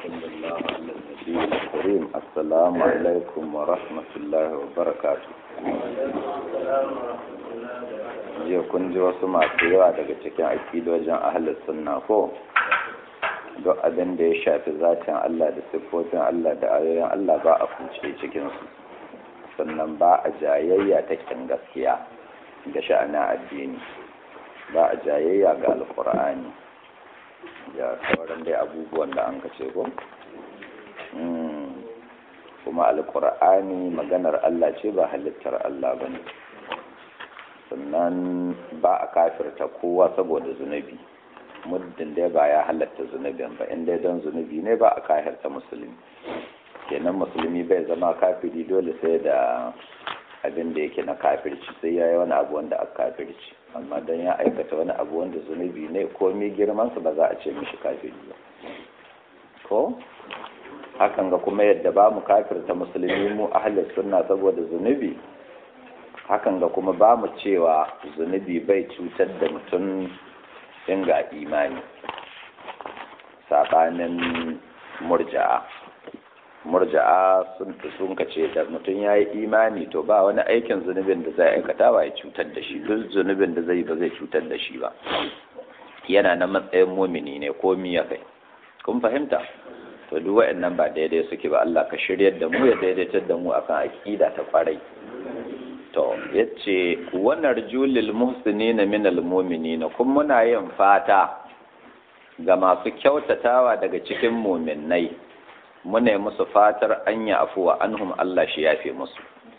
وصلى الله على النبي الكريم السلام عليكم ورحمة الله وبركاته jiya kun ji wasu masu yawa daga cikin akidojin ahalar sunna ko duk abin da ya shafi zatin Allah da siffofin Allah da ayoyin Allah ba a kunce cikinsu sannan ba a jayayya ta kin gaskiya da sha'anin addini ba a jayayya ga alkur'ani ya sauran dai abubuwan da an kace ko kuma alkur'ani maganar Allah ce ba halittar Allah ba ne sannan ba a kafirta kowa saboda zunubi muddin dai ba ya halatta zunubin ba inda don zunubi ne ba a kafirta musulmi kenan musulmi bai zama kafiri dole sai da abin da yake na kafirci sai ya yi wani abu wanda aka kafirci amma don ya aikata wani abu wanda zunubi ne komi girmansa ba za a ce mishi kafiri ba ko hakan ga kuma yadda ba mu kafirta musulmi mu ahalar sunna saboda zunubi hakan ga kuma ba mu cewa zunubi bai cutar da mutum ga imani saɓanin murja'a murja'a sun sun kace da mutum ya yi imani to ba wani aikin zunubin da zai aikata ba ya cutar da shi duk zunubin da zai ba zai cutar da shi ba yana na matsayin mumini ne ko miya kai kun fahimta to duk waɗannan ba daidai suke ba Allah ka shiryar da mu ya daidaitar da mu akan aqida ta kwarai to yace wannan rajulil muhsinina minal mu'minina kun muna yin fata ga masu kyautatawa daga cikin muminai muna yi musu fatar an yi afuwa anhum Allah shi yafe musu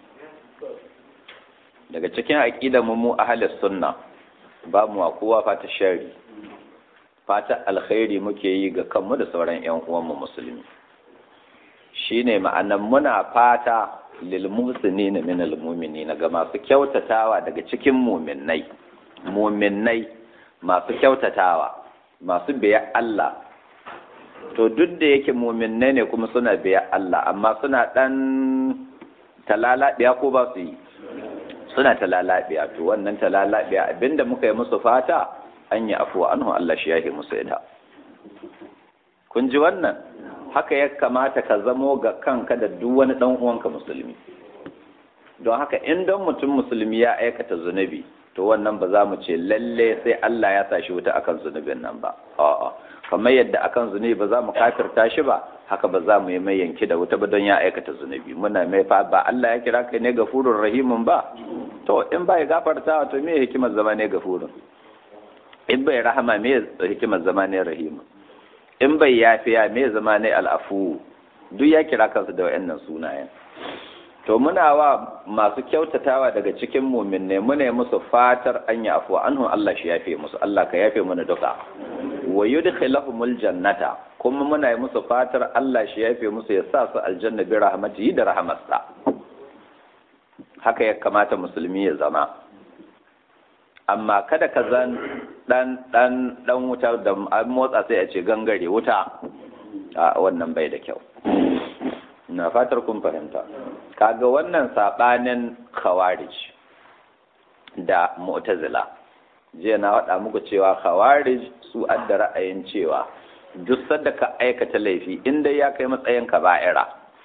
daga cikin aƙida mu mu ahalis sunna ba mu wa kowa fata shari fata alkhairi muke yi ga kanmu da sauran ƴan uwanmu musulmi shine ma'anan muna fata lil muhsinina min al mu'minina ga masu kyautatawa daga cikin muminai muminai masu kyautatawa masu biya Allah to duk da yake muminai ne kuma suna biya Allah amma suna ɗan talalaɗiya ko ba su yi suna talalaɗiya to wannan talalaɗiya abinda muka yi musu fata an yi afuwa anhu Allah shi yahi musu ita kun ji wannan haka ya kamata ka zamo ga kanka da duk wani ɗan uwanka musulmi don haka in don mutum musulmi ya aikata zunubi to wannan ba za mu ce lalle sai Allah ya sa shi wuta akan zunubin nan ba a'a kamar yadda akan zunubi ba za mu kafirta shi ba haka ba za mu yi mai yanki da wuta ba don ya aikata zunubi muna mai fa ba Allah ya kira kai ne gafurur rahimun ba to in ba ya gafarta to me hikimar zama ne gafurun in bai rahama me hikimar zama ne rahimun in bai yafiya me zama ne al'afu duk ya kira kansu da wayannan sunayen to muna wa masu kyautatawa daga cikin mumin ne muna musu fatar an yi afuwa anhu Allah shi yafe musu Allah ka yafe mana duka wa yudkhiluhumul jannata kuma muna yi musu fatar Allah shi yafe musu ya sa su aljanna bi rahmatihi da rahmatsa haka ya kamata musulmi ya zama amma kada ka zan dan dan dan wuta da an motsa sai a ce gangare wuta a wannan bai da kyau na fatar kun fahimta kaga wannan sabanin khawarij da mu'tazila jiya na faɗa muku cewa khawarij su adda ra'ayin cewa duk sanda ka aikata laifi inda ya kai matsayin kaba'ira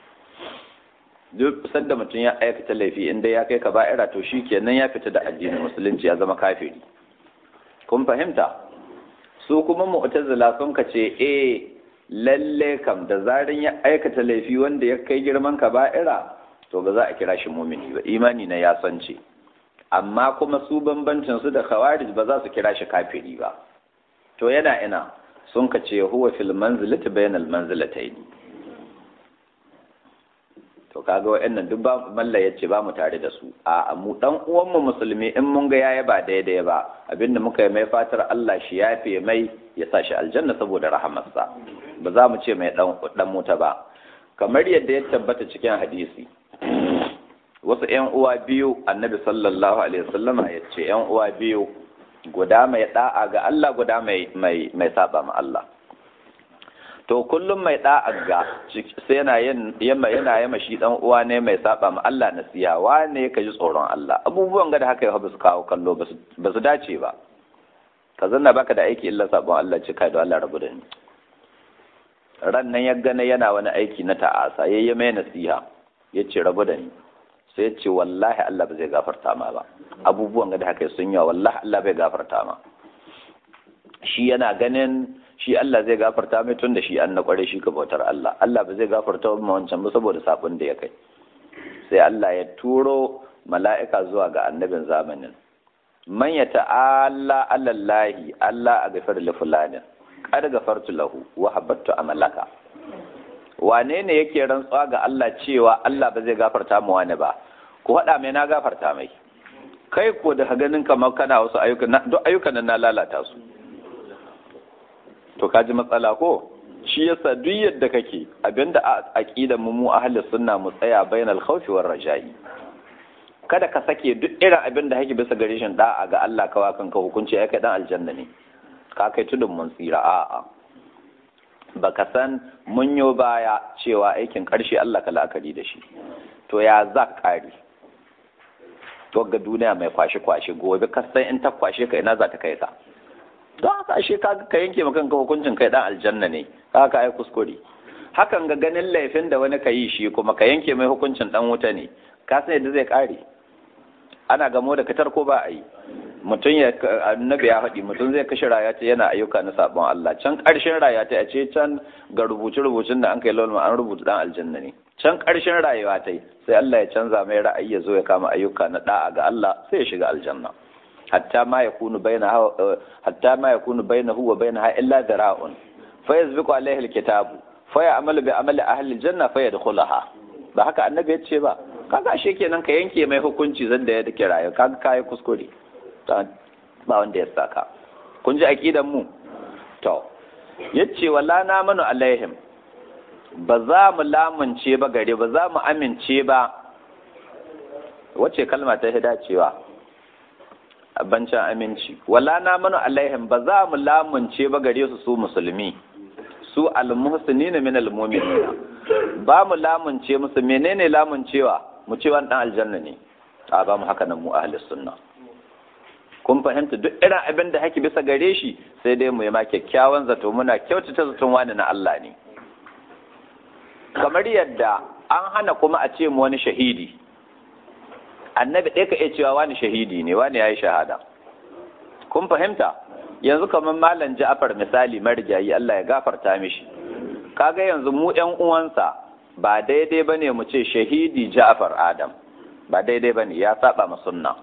duk sanda mutum ya aikata laifi inda ya kai kaba'ira to shi kenan ya fita da addinin musulunci ya zama kafiri kun fahimta su kuma mu'tazila sun ka ce eh lalle kam da zarin ya aikata laifi wanda ya kai girman kaba'ira to ba za a kira shi mumini ba imani na ya sance amma kuma su bambancin su da khawarij ba za su kira shi kafiri ba to yana ina sun ka ce huwa fil manzilati bainal manzilatayn to kaga wa'annan duk ba malla yace ba mu tare da su a mu dan uwan mu musulmi in mun ga yayi ba daidai ba abinda muka yi mai fatar Allah shi yafe mai ya sa shi aljanna saboda rahamarsa ba za mu ce mai dan dan muta ba kamar yadda ya tabbata cikin hadisi wasu ‘yan uwa biyu annabi sallallahu alaihi wasallama ya ce ‘yan uwa biyu guda mai da'a ga Allah guda mai mai saba ma Allah to kullum mai da'a ga sai yana yin yamma yana yamma shi dan uwa ne mai saba ma Allah nasiya wane ka ji tsoron Allah abubuwan ga da haka ya su kawo kallo ba su dace ba ka zanna baka da aiki illa sabon Allah ce kai da Allah rabu da ni ran nan ya gane yana wani aiki na ta'asa ya yi mai nasiha ya ce rabu da ni sai ya ce wallahi Allah ba zai gafarta ma ba abubuwan da haka sun yawa wallahi Allah bai gafarta ma shi yana ganin shi Allah zai gafarta mai tun da shi an na kware shi ka bautar Allah Allah ba zai gafarta ma wancan ba saboda sabon da ya kai sai Allah ya turo mala'ika zuwa ga annabin zamanin man ya ta'ala alallahi Allah a gafar li fulanin qad gafartu lahu wa habattu amalaka wane ne yake rantsuwa ga Allah cewa Allah ba zai gafarta mu wani ba ku haɗa mai na gafarta mai kai ko da ganin kamar kana wasu ayyukan duk ayyukan nan na lalata su to kaji matsala ko shi yasa duk yadda kake abinda a aqidar mu mu ahlus sunna mu tsaya bainal khawfi war raja'i kada ka sake duk irin abin da hake bisa gare shin da'a ga Allah kawa kanka hukunci ya kai dan aljanna ne ka kai tudun mun tsira a'a baka san munyo baya cewa aikin karshe Allah ka la'akari da shi to ya za ka kare to ga duniya mai kwashe kwashe gobe ka san in ta kwashe ka ina za ta kai ka don haka ashe ka ka yanke maka kanka hukuncin kai dan aljanna ne haka ai kuskure hakan ga ganin laifin da wani ka yi shi kuma ka yanke mai hukuncin dan wuta ne ka san yadda zai kare ana gamo da katar ko ba a yi mutum ya annabi ya faɗi mutum zai kashe raya ta yana ayyuka na sabon Allah can ƙarshen raya ta a ce can ga rubuce rubucin da an kai lawan an rubuta dan aljanna ne can ƙarshen rayuwa ta sai Allah ya canza mai ra'ayi ya zo ya kama ayyuka na da'a ga Allah sai ya shiga aljanna hatta ma yakunu baina hatta ma yakunu bainahu wa bainaha illa dara'un fa yazbiqu alaihi alkitabu fa ya'malu bi amali ahli aljanna fa yadkhulaha ba haka annabi ya ce ba kaga ashe kenan ka yanke mai hukunci zan da ya take rayu kaga kai kuskure ba wanda ya saka kun ji aqidan mu to yace wala na manu alaihim ba za mu lamunce ba gare ba za mu amince ba wace kalma ta hida cewa bancin aminci wala na manu alaihim ba za mu lamunce ba gare su su musulmi su almuhsinina min almu'minina ba mu lamunce musu menene lamuncewa mu ce wani dan aljanna ne a ba mu haka nan mu ahli sunna kun fahimta duk irin abin da haki bisa gare shi sai dai mu yi ma kyakkyawan zato muna kyautata zaton wani na Allah ne kamar yadda an hana kuma a ce mu wani shahidi annabi ɗaya ka iya cewa wani shahidi ne wani ya yi shahada kun fahimta yanzu kamar malam ja'far misali marigayi Allah ya gafarta mishi kaga yanzu mu ƴan uwansa ba daidai bane mu ce shahidi ja'far adam ba daidai bane ya saba ma sunna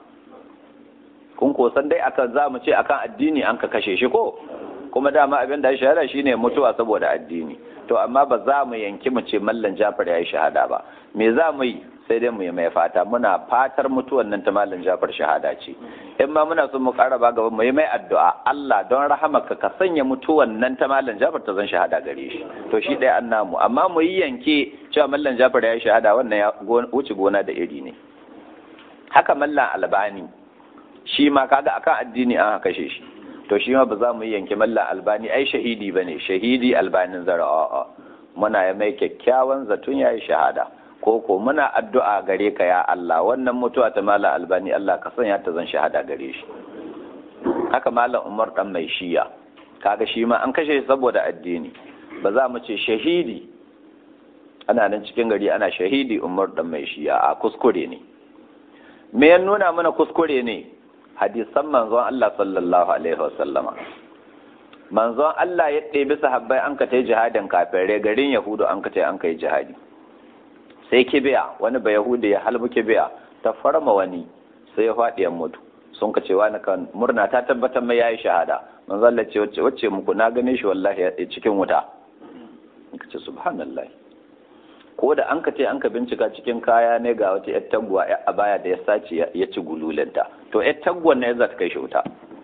kun ko san dai akan za mu ce akan addini an ka kashe shi ko kuma dama abin da ya shahada shine mutuwa saboda addini to amma ba za mu yanki mu ce mallan ja'far ya yi shahada ba me za mu yi sai dai mu yi mai fata muna fatar mutuwan nan ta mallan jafar shahada ce in ma muna son mu ƙara ba gaba mu yi mai addu'a Allah don rahamaka ka sanya mutuwan nan ta mallan jafar ta zan shahada gare shi to shi ɗaya an namu amma mu yi yanke cewa mallan jafar ya yi shahada wannan ya wuce gona da iri ne haka mallan albani shi ma kaga akan addini an kashe shi to shi ma ba za mu yi yanke mallan albani ai shahidi bane shahidi albanin zara'a muna ya mai kyakkyawan zaton ya yi shahada ko ko muna addu'a gare ka ya Allah wannan mutuwa ta malam albani Allah ka sanya ta zan shahada gare shi haka malam Umar dan mai shiya kaga shi ma an kashe shi saboda addini ba za mu ce shahidi ana nan cikin gari ana shahidi Umar dan mai shiya a kuskure ne me ya nuna mana kuskure ne hadisan manzon Allah sallallahu alaihi wasallama manzon Allah ya ɗebi sahabbai an ka ta jihadin kafirai garin Yahudu an ka ta an kai jihadi sai kibiya wani ba yahudi ya halbu kibiya ta farma wani sai ya faɗi ya mutu sun ka cewa na kan murna ta tabbatar mai yayi shahada manzo Allah ce wacce wacce muku na gane shi wallahi cikin wuta ka ce subhanallahi ko da an ka ce an ka bincika cikin kaya ne ga wata yar taguwa a baya da ya sace ya ci gululanta to yar taguwan ne za ta kai shi wuta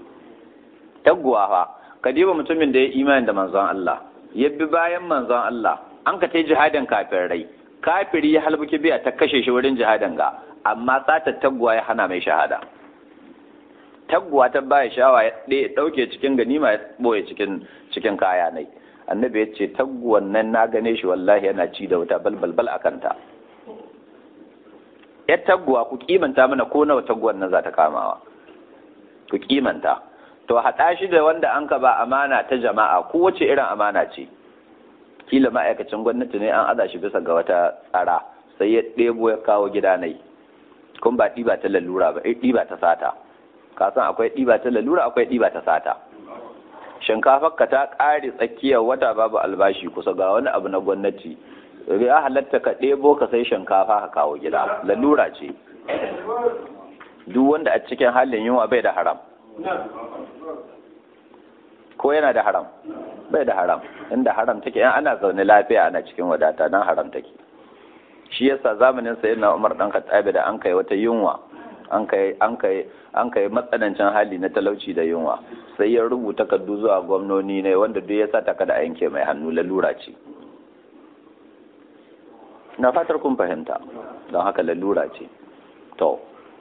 taguwa fa kadiba mutumin da ya imani da manzon Allah ya bi bayan manzon Allah an ka ta jihadin kafin rai kafiri ya halbuki biya ta kashe shi wurin jihadin ga amma sata taguwa ya hana mai shahada taguwa ta baya shawa ya ɗauke cikin ganima ya ɓoye cikin cikin kaya nai annabi ya ce taguwan nan na gane shi wallahi yana ci da wuta balbalbal a kanta ya taguwa ku kimanta mana ko nawa taguwan nan za ta kamawa ku kimanta to haɗa shi da wanda an ka ba amana ta jama'a ko wace irin amana ce kila ma'aikacin gwamnati ne an aza shi bisa ga wata tsara sai ya ɗebo ya kawo gida nai kun ba ɗiba ta lalura ba ɗiba ta sata ka san akwai ɗiba ta lalura akwai ɗiba ta sata shinkafar ka ta ƙare tsakiyar wata babu albashi kusa ga wani abu na gwamnati ya halatta ka ɗebo ka sai shinkafa ka kawo gida lalura ce duk wanda a cikin halin yunwa bai da haram ko yana da haram bai da haram inda haram take in ana zaune lafiya ana cikin wadata nan haram take shi yasa zamanin sayyidina Umar dan Khattabi da an kai wata yunwa an kai an kai an kai matsanancin hali na talauci da yunwa sai ya rubuta kaddu zuwa gwamnoni ne wanda duk ya sa ta kada a yanke mai hannu lalura ce na fatar kun fahimta don haka lalura ce to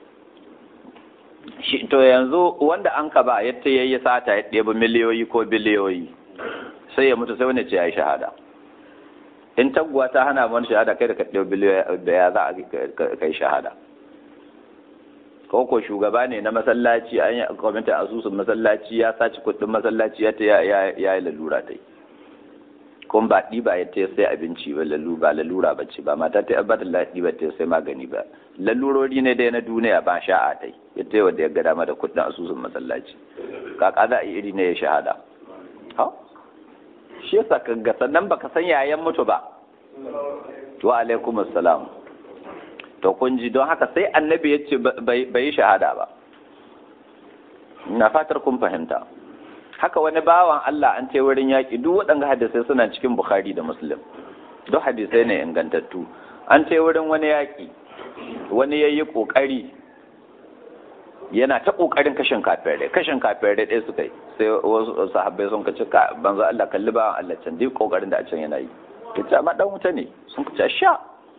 shi to yanzu wanda an ka ba yadda ya yi sata ya ɗebi miliyoyi ko biliyoyi sai ya mutu sai wani ce ya yi shahada in taguwa ta hana wani shahada kai da ka ɗebi biliyoyi da ya za a kai shahada ko ko shugaba ne na masallaci an yi kwamitin asusun masallaci ya saci kuɗin masallaci ya ta ya yi lalura ta yi kuma ba ɗiba ya ta sai abinci ba lalura ba lalura ba ce ba mata ta yabba da ɗiba ta sai magani ba lalurori ne dai na duniya ba sha'a ta ya ta wanda ya ga dama da kuɗin asusun masallaci kaka za a yi iri ne ya shahada ha shi yasa ka ga sannan baka san yayan mutu ba wa alaikum assalam to kun ji don haka sai annabi ya ce bai yi shahada ba na fatar kun fahimta haka wani bawan Allah an ce wurin yaƙi duk waɗanda hadisai suna cikin Bukhari da Muslim duk hadisai ne ingantattu an ce wurin wani yaƙi wani ya yi ƙoƙari yana ta ƙoƙarin kashin kafirai kashin kafirai ɗaya suka yi sai wasu sahabbai sun kaci ka banza Allah kalli bawan Allah can duk ƙoƙarin da a can yana yi ya ce amma ɗan wuta ne sun kaci sha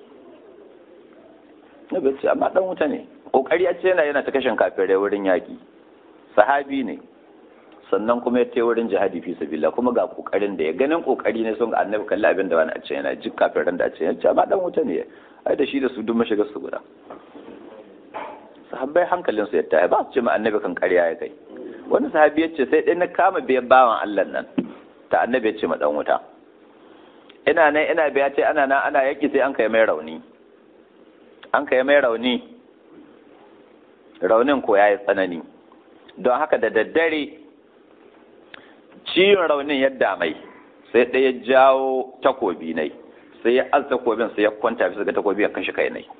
na bai ce amma ɗan wuta ne ƙoƙari a ce yana yana ta kashin kafirai wurin yaƙi sahabi ne sannan kuma ya tai wurin jihadi fi sabila kuma ga kokarin da ya ganin kokari ne sun ga annabi kalli abin da wani a ce yana jik kafin da a ce yana amma dan wuta ne ai da shi da su duk mashigar su guda sahabbai hankalin su ya taya ba su ce ma annabi kan ƙarya ya kai wani sahabi ya ce sai dai na kama biyan bawan Allah nan ta annabi ya ce ma dan wuta ina nan ina biya ce ana nan ana yaki sai an kai mai rauni an kai mai rauni raunin ko ya yi tsanani don haka da daddare ciwon raunin yadda mai sai ɗaya jawo takobi nai sai ya az takobin sai ya kwanta bisa ga takobi ya kashe kai nai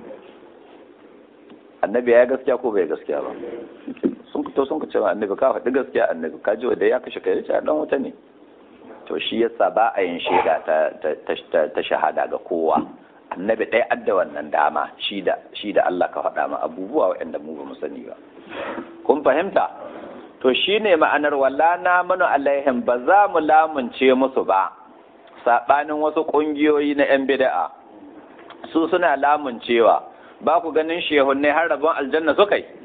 annabi ya gaskiya ko bai gaskiya ba sun fito sun ce annabi ka faɗi gaskiya annabi ka ji wanda ya kashe kai ya dan wuta ne to shi yasa ba a yin shaida ta shahada ga kowa annabi ɗaya adda wannan dama shi da Allah ka faɗa ma abubuwa waɗanda mu ba mu sani ba kun fahimta to shi ne ma'anar walla na manu alaihim ba za mu lamunce musu ba saɓanin wasu ƙungiyoyi na 'yan bida'a su suna lamuncewa ba ku ganin shehunne har rabon aljanna suka yi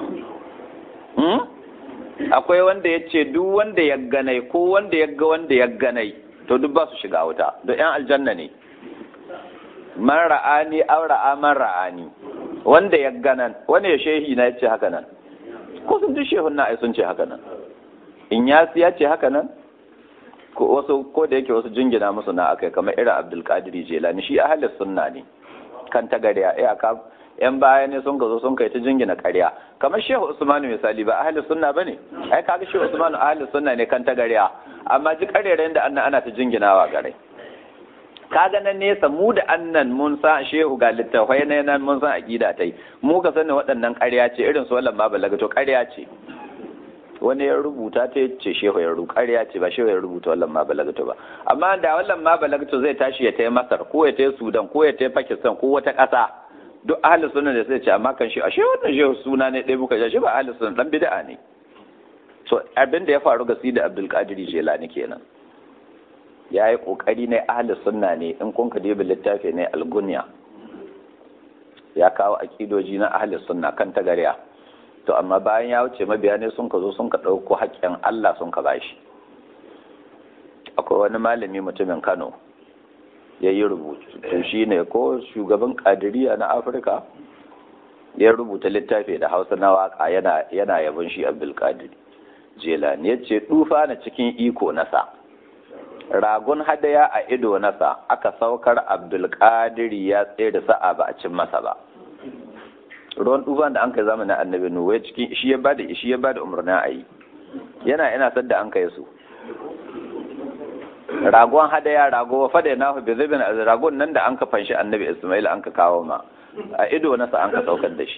akwai wanda ya ce duk wanda ya ganai ko wanda ya ga wanda ya ganai to duk ba su shiga wuta da 'yan aljanna ne man ra'ani aw ra'a man ra'ani wanda ya ganan wani ya shehi na ya ce haka nan ko sun ji shehun na ai sun ce haka nan in ya ya ce haka nan ko wasu ko da yake wasu jingina musu na akai kamar irin Abdul Qadir Jilani shi ahli sunna ne kan ta gariya eh aka yan baya ne sun gazo sun kai ta jingina ƙarya kamar Shehu Usmanu misali ba ahli sunna bane ai kaga Shehu Usmanu ahli sunna ne kan ta gariya amma ji ƙarerayen da annan ana ta jinginawa gare kaga nan nesa mu da annan mun san shehu ga littafai na nan mun san aqida tai mu ka sani waɗannan ƙarya ce irin su wallan ma balaga to ƙarya ce wani ya rubuta ta ce shehu ya rubuta ƙarya ce ba shehu ya rubuta wallan ma balaga ba amma da wallan ma balaga zai tashi ya tai Masar ko ya tai Sudan ko ya tai Pakistan ko wata ƙasa duk ahli sunna da sai ce amma kan shi ashe wannan shehu suna ne ɗaya muka shi ba ahli sunna dan bid'a ne to abin da ya faru ga Sidi Abdul Qadir Jilani kenan ya yi ƙoƙari ne ahli sunna ne in kun ka dibi littafi ne algunya ya kawo akidoji na ahli sunna kan tagariya to amma bayan ya wuce mabiya ne sun ka zo sun ka ɗauko haƙƙin Allah sun ka bashi akwai wani malami mutumin Kano ya yi rubutu to shi ne ko shugaban kadiriya na Afirka ya rubuta littafi da Hausa na waka yana yana yabon shi Abdul Qadir Jelani ya ce dufa na cikin iko nasa ragun hadaya a ido nasa aka saukar abdulkadir ya tsere sa'a ba a cin masa ba ruwan tufan da an kai zamanin annabi nuhu cikin shi ya bada shi ya bada umarnin a yi yana ina sadda an kai su ragon hadaya rago wa fada na bi zubin ragon nan da an ka fanshi annabi ismail an ka kawo ma a ido nasa an ka saukar da shi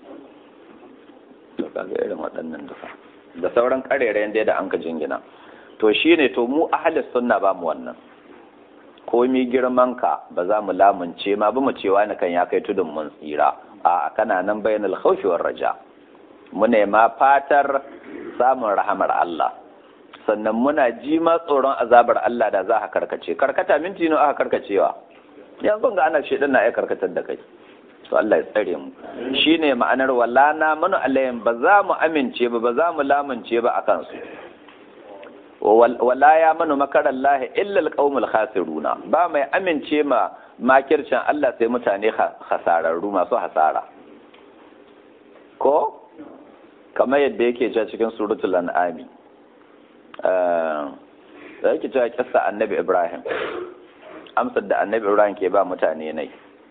to kaga irin waɗannan duka da sauran karerayen da an ka jingina to shine to mu ahlus sunna ba mu wannan komi girman ka ba za mu lamunce ma ba mu cewa ni kan ya kai tudun mun tsira a kana nan bainal khawfi war raja mu ne ma fatar samun rahamar Allah sannan muna ji ma tsoron azabar Allah da za ka karkace karkata minti ne aka karkacewa yanzu ga ana shedan na ya karkatar da kai to Allah ya tsare mu shine ma'anar wala na manu alayhim ba za mu amince ba ba za mu lamunce ba akan su wala ya manu makarar lahi illa alqaumul khasiruna ba mai amince ma makircin Allah sai mutane hasararru masu hasara ko kamar yadda yake cewa cikin suratul an'ami da yake cewa kissa annabi Ibrahim amsar da annabi Ibrahim ke ba mutane nai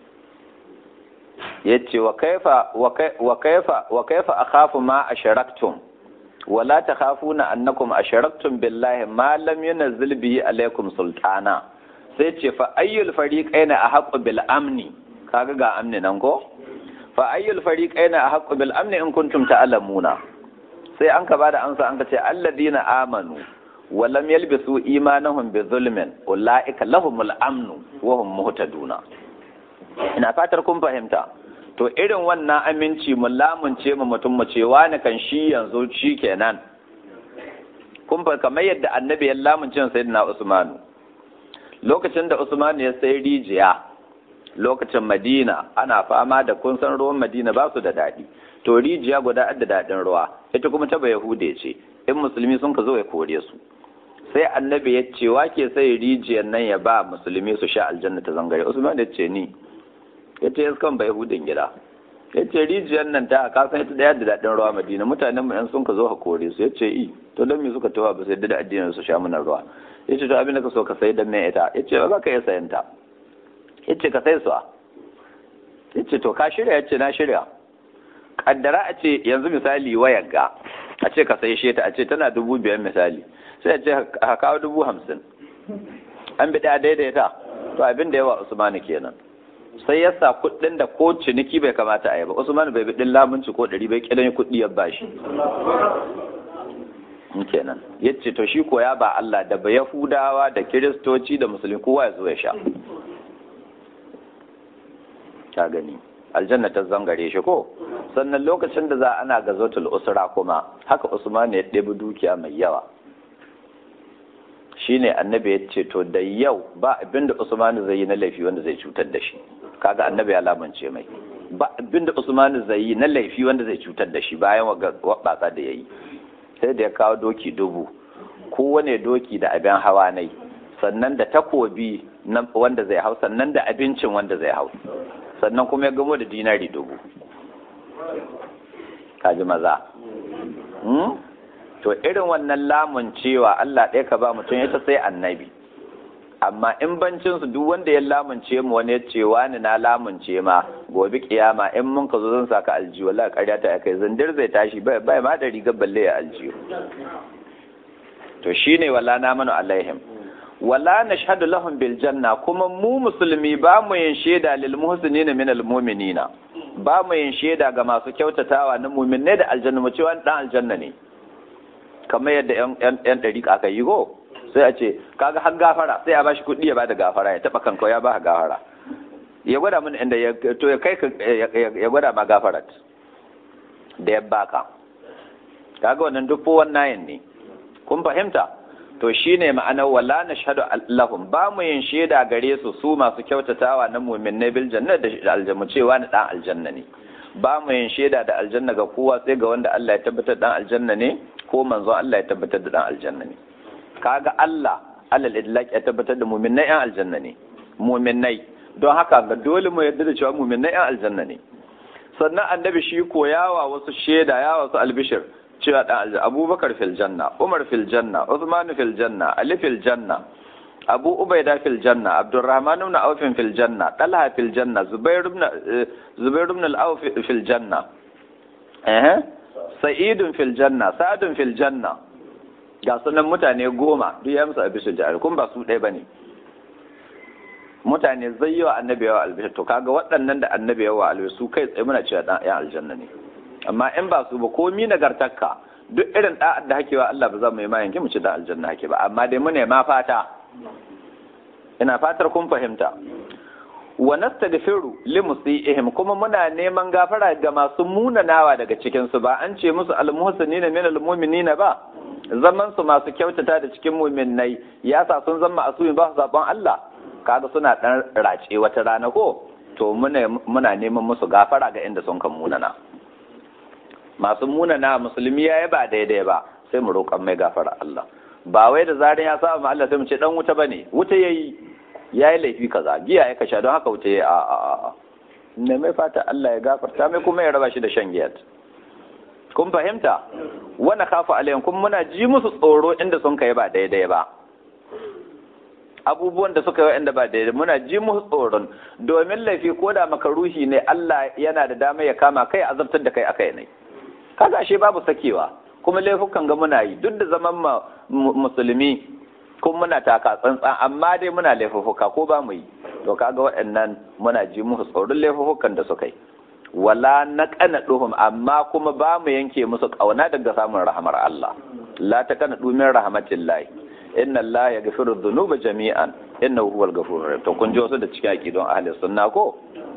yace wa kaifa wa kaifa wa kaifa akhafu ma asharaktum wala takhafuna annakum asharaktum billahi ma lam yunzil bihi alaikum sultana sai ce fa ayyul fariqaina ahqqu bil amni kaga ga amni nan ko fa ayyul fariqaina ahqqu bil amni in kuntum ta'lamuna sai an ka bada amsa an ka ce alladina amanu wa lam yalbisu imanahum bi zulmin ulaika lahumul amnu wa hum muhtaduna ina fatar kun fahimta to irin wannan aminci mu lamunce mu mutum mu ce wani kan shi yanzu shi kenan kun fa kamar yadda annabi ya lamunce sayyidina Usmanu lokacin da Usman ya sai rijiya lokacin Madina ana fama da kun san ruwan Madina ba su da daɗi to rijiya guda da daɗin ruwa ita kuma ta Yahude ce in musulmi sun ka zo ya kore su sai annabi ya ce wake sai rijiyar nan ya ba musulmi su sha aljanna ta zangare Usman ya ce ni ya ce iskan bai hudun gida ya ce rijiyar nan ta ka san ita daya da daɗin ruwa madina mutanen mu yan sun ka zo ka kore su ya ce i to don me suka tawa ba sai da addinin su sha mana ruwa ya ce to abin da ka so ka sai dan mai ita ya ce ba za ka iya sayan ta ya ce ka sai su ya ce to ka shirya ya ce na shirya kaddara a ce yanzu misali wayar ga a ce ka sai sheta a ce tana dubu biyar misali sai a ce ka kawo dubu hamsin an bi ɗaya daidaita to abin da yawa usmani kenan sai ya sa kuɗin da ko ciniki bai kamata a yi ba usman bai bi ɗin lamunci ko ɗari bai kidan kuɗi ya bashi kenan ya ce to shi koya ba Allah da ba Yahudawa da Kiristoci da Musulmi kowa ya zo ya sha ka gani aljanna ta zangare shi ko sannan lokacin da za ana gazotul usra kuma haka Usman ya ɗebi dukiya mai yawa shine annabi ya ce to da yau ba abinda Usman zai yi na laifi wanda zai cutar da shi kaga annabi ya lamance mai ba abinda Usman zai yi na laifi wanda zai cutar da shi bayan wabatsa da yayi sai da ya kawo doki dubu kowane doki da abin hawa nai sannan da takobi wanda zai hau sannan da abincin wanda zai hau sannan kuma ya gamo da dinari dubu kaji maza to irin wannan lamun cewa Allah ɗaya ka ba mutum ya sai annabi amma in bancin su duk wanda ya lamunce mu wani ya ce wani na lamunce ma gobe kiyama in mun ka zo zan saka aljihu wallahi ƙarya ta kai zandir zai tashi bai bai ma da rigar balle ya aljihu to shine wala na manu alaihim wala nashhadu lahum bil janna kuma mu musulmi ba mu yin shaida lil muhsinina min al mu'minina ba mu yin shaida ga masu kyautatawa na mu'minai da aljanna mu ce wani dan aljanna ne kamar yadda yan yan dariƙa aka yi go sai a ce kaga har gafara sai a bashi kuɗi ya bada gafara ya taba kanka ya ba gafara ya gwada mun inda ya to ya kai ya gwada ma gafarat da ya baka kaga wannan duk fo wannan ne kun fahimta to shine ma'anar wala nashhadu allahum ba mu yin shaida gare su su masu kyautatawa na mu'minai bil janna da aljanna cewa ni dan aljanna ne ba mu yin shaida da aljanna ga kowa sai ga wanda Allah ya tabbatar dan aljanna ne ko manzon Allah ya tabbatar da dan aljanna ne kaga Allah alal idlaq ya tabbatar da mu'minai yan aljanna ne mu'minai don haka ga dole mu yarda da cewa mu'minai yan aljanna ne sannan annabi shi ko yawa wasu shaida yawa wasu albishir cewa dan aljanna Abubakar fil janna Umar fil janna Uthman fil janna Ali fil janna abu ubaida fil janna abdurrahman ibn auf fil janna talha fil janna zubair ibn zubair ibn al-auf fil janna eh sa'id fil janna sa'd fil janna ga sunan mutane goma duk ya musu abisul jari kun ba su ɗaya bane mutane zai yi wa annabi yawa albishir to kaga waɗannan da annabi yawa albishir su kai tsaye muna cewa ɗan aljanna ne amma in ba su ba komi nagartakka duk irin ɗa'ad da hakewa Allah ba za mu yi ma yanke mu ci da aljanna hake ba amma dai mu ne ma fata ina fatar kun fahimta wa nastaghfiru li musiihim kuma muna neman gafara ga masu munanawa daga cikin su ba an ce musu almuhsinina min almu'minina ba zaman su masu kyautata da cikin mu'minnai ya sa sun zama asumi ba su zaben Allah kaga suna dan race wata rana ko to muna muna neman musu gafara ga inda sun kan munana masu munana musulmi yayi ba daidai ba sai mu roƙan mai gafara Allah ba wai da zarin ya saba Allah sai mu ce dan wuta bane wuta yayi yayi laifi kaza giya ya kasha don haka wuta yayi a a a ne mai fata Allah ya gafarta mai kuma ya raba shi da shan giya kun fahimta wani kafa alayhim kuma muna ji musu tsoro inda sun kai ba daidai ba abubuwan da suka yi inda ba daidai muna ji musu tsoron domin laifi ko da makaruhi ne Allah yana da dama ya kama kai azabtar da kai akai ne kaga ashe babu sakewa kuma laifukan ga muna yi duk da zaman musulmi kuma muna taka tsantsan amma dai muna laifuka ko ba mu yi to kaga waɗannan muna ji musu tsoron laifukan da suka yi wala na kana duhum amma kuma ba mu yanke musu kauna daga samun rahamar Allah la ta kana dumin rahmatillahi inna Allah ya gafiru dhunuba jami'an innahu huwal ghafurur rahim to kun ji wasu da cikin aqidon ahli sunna ko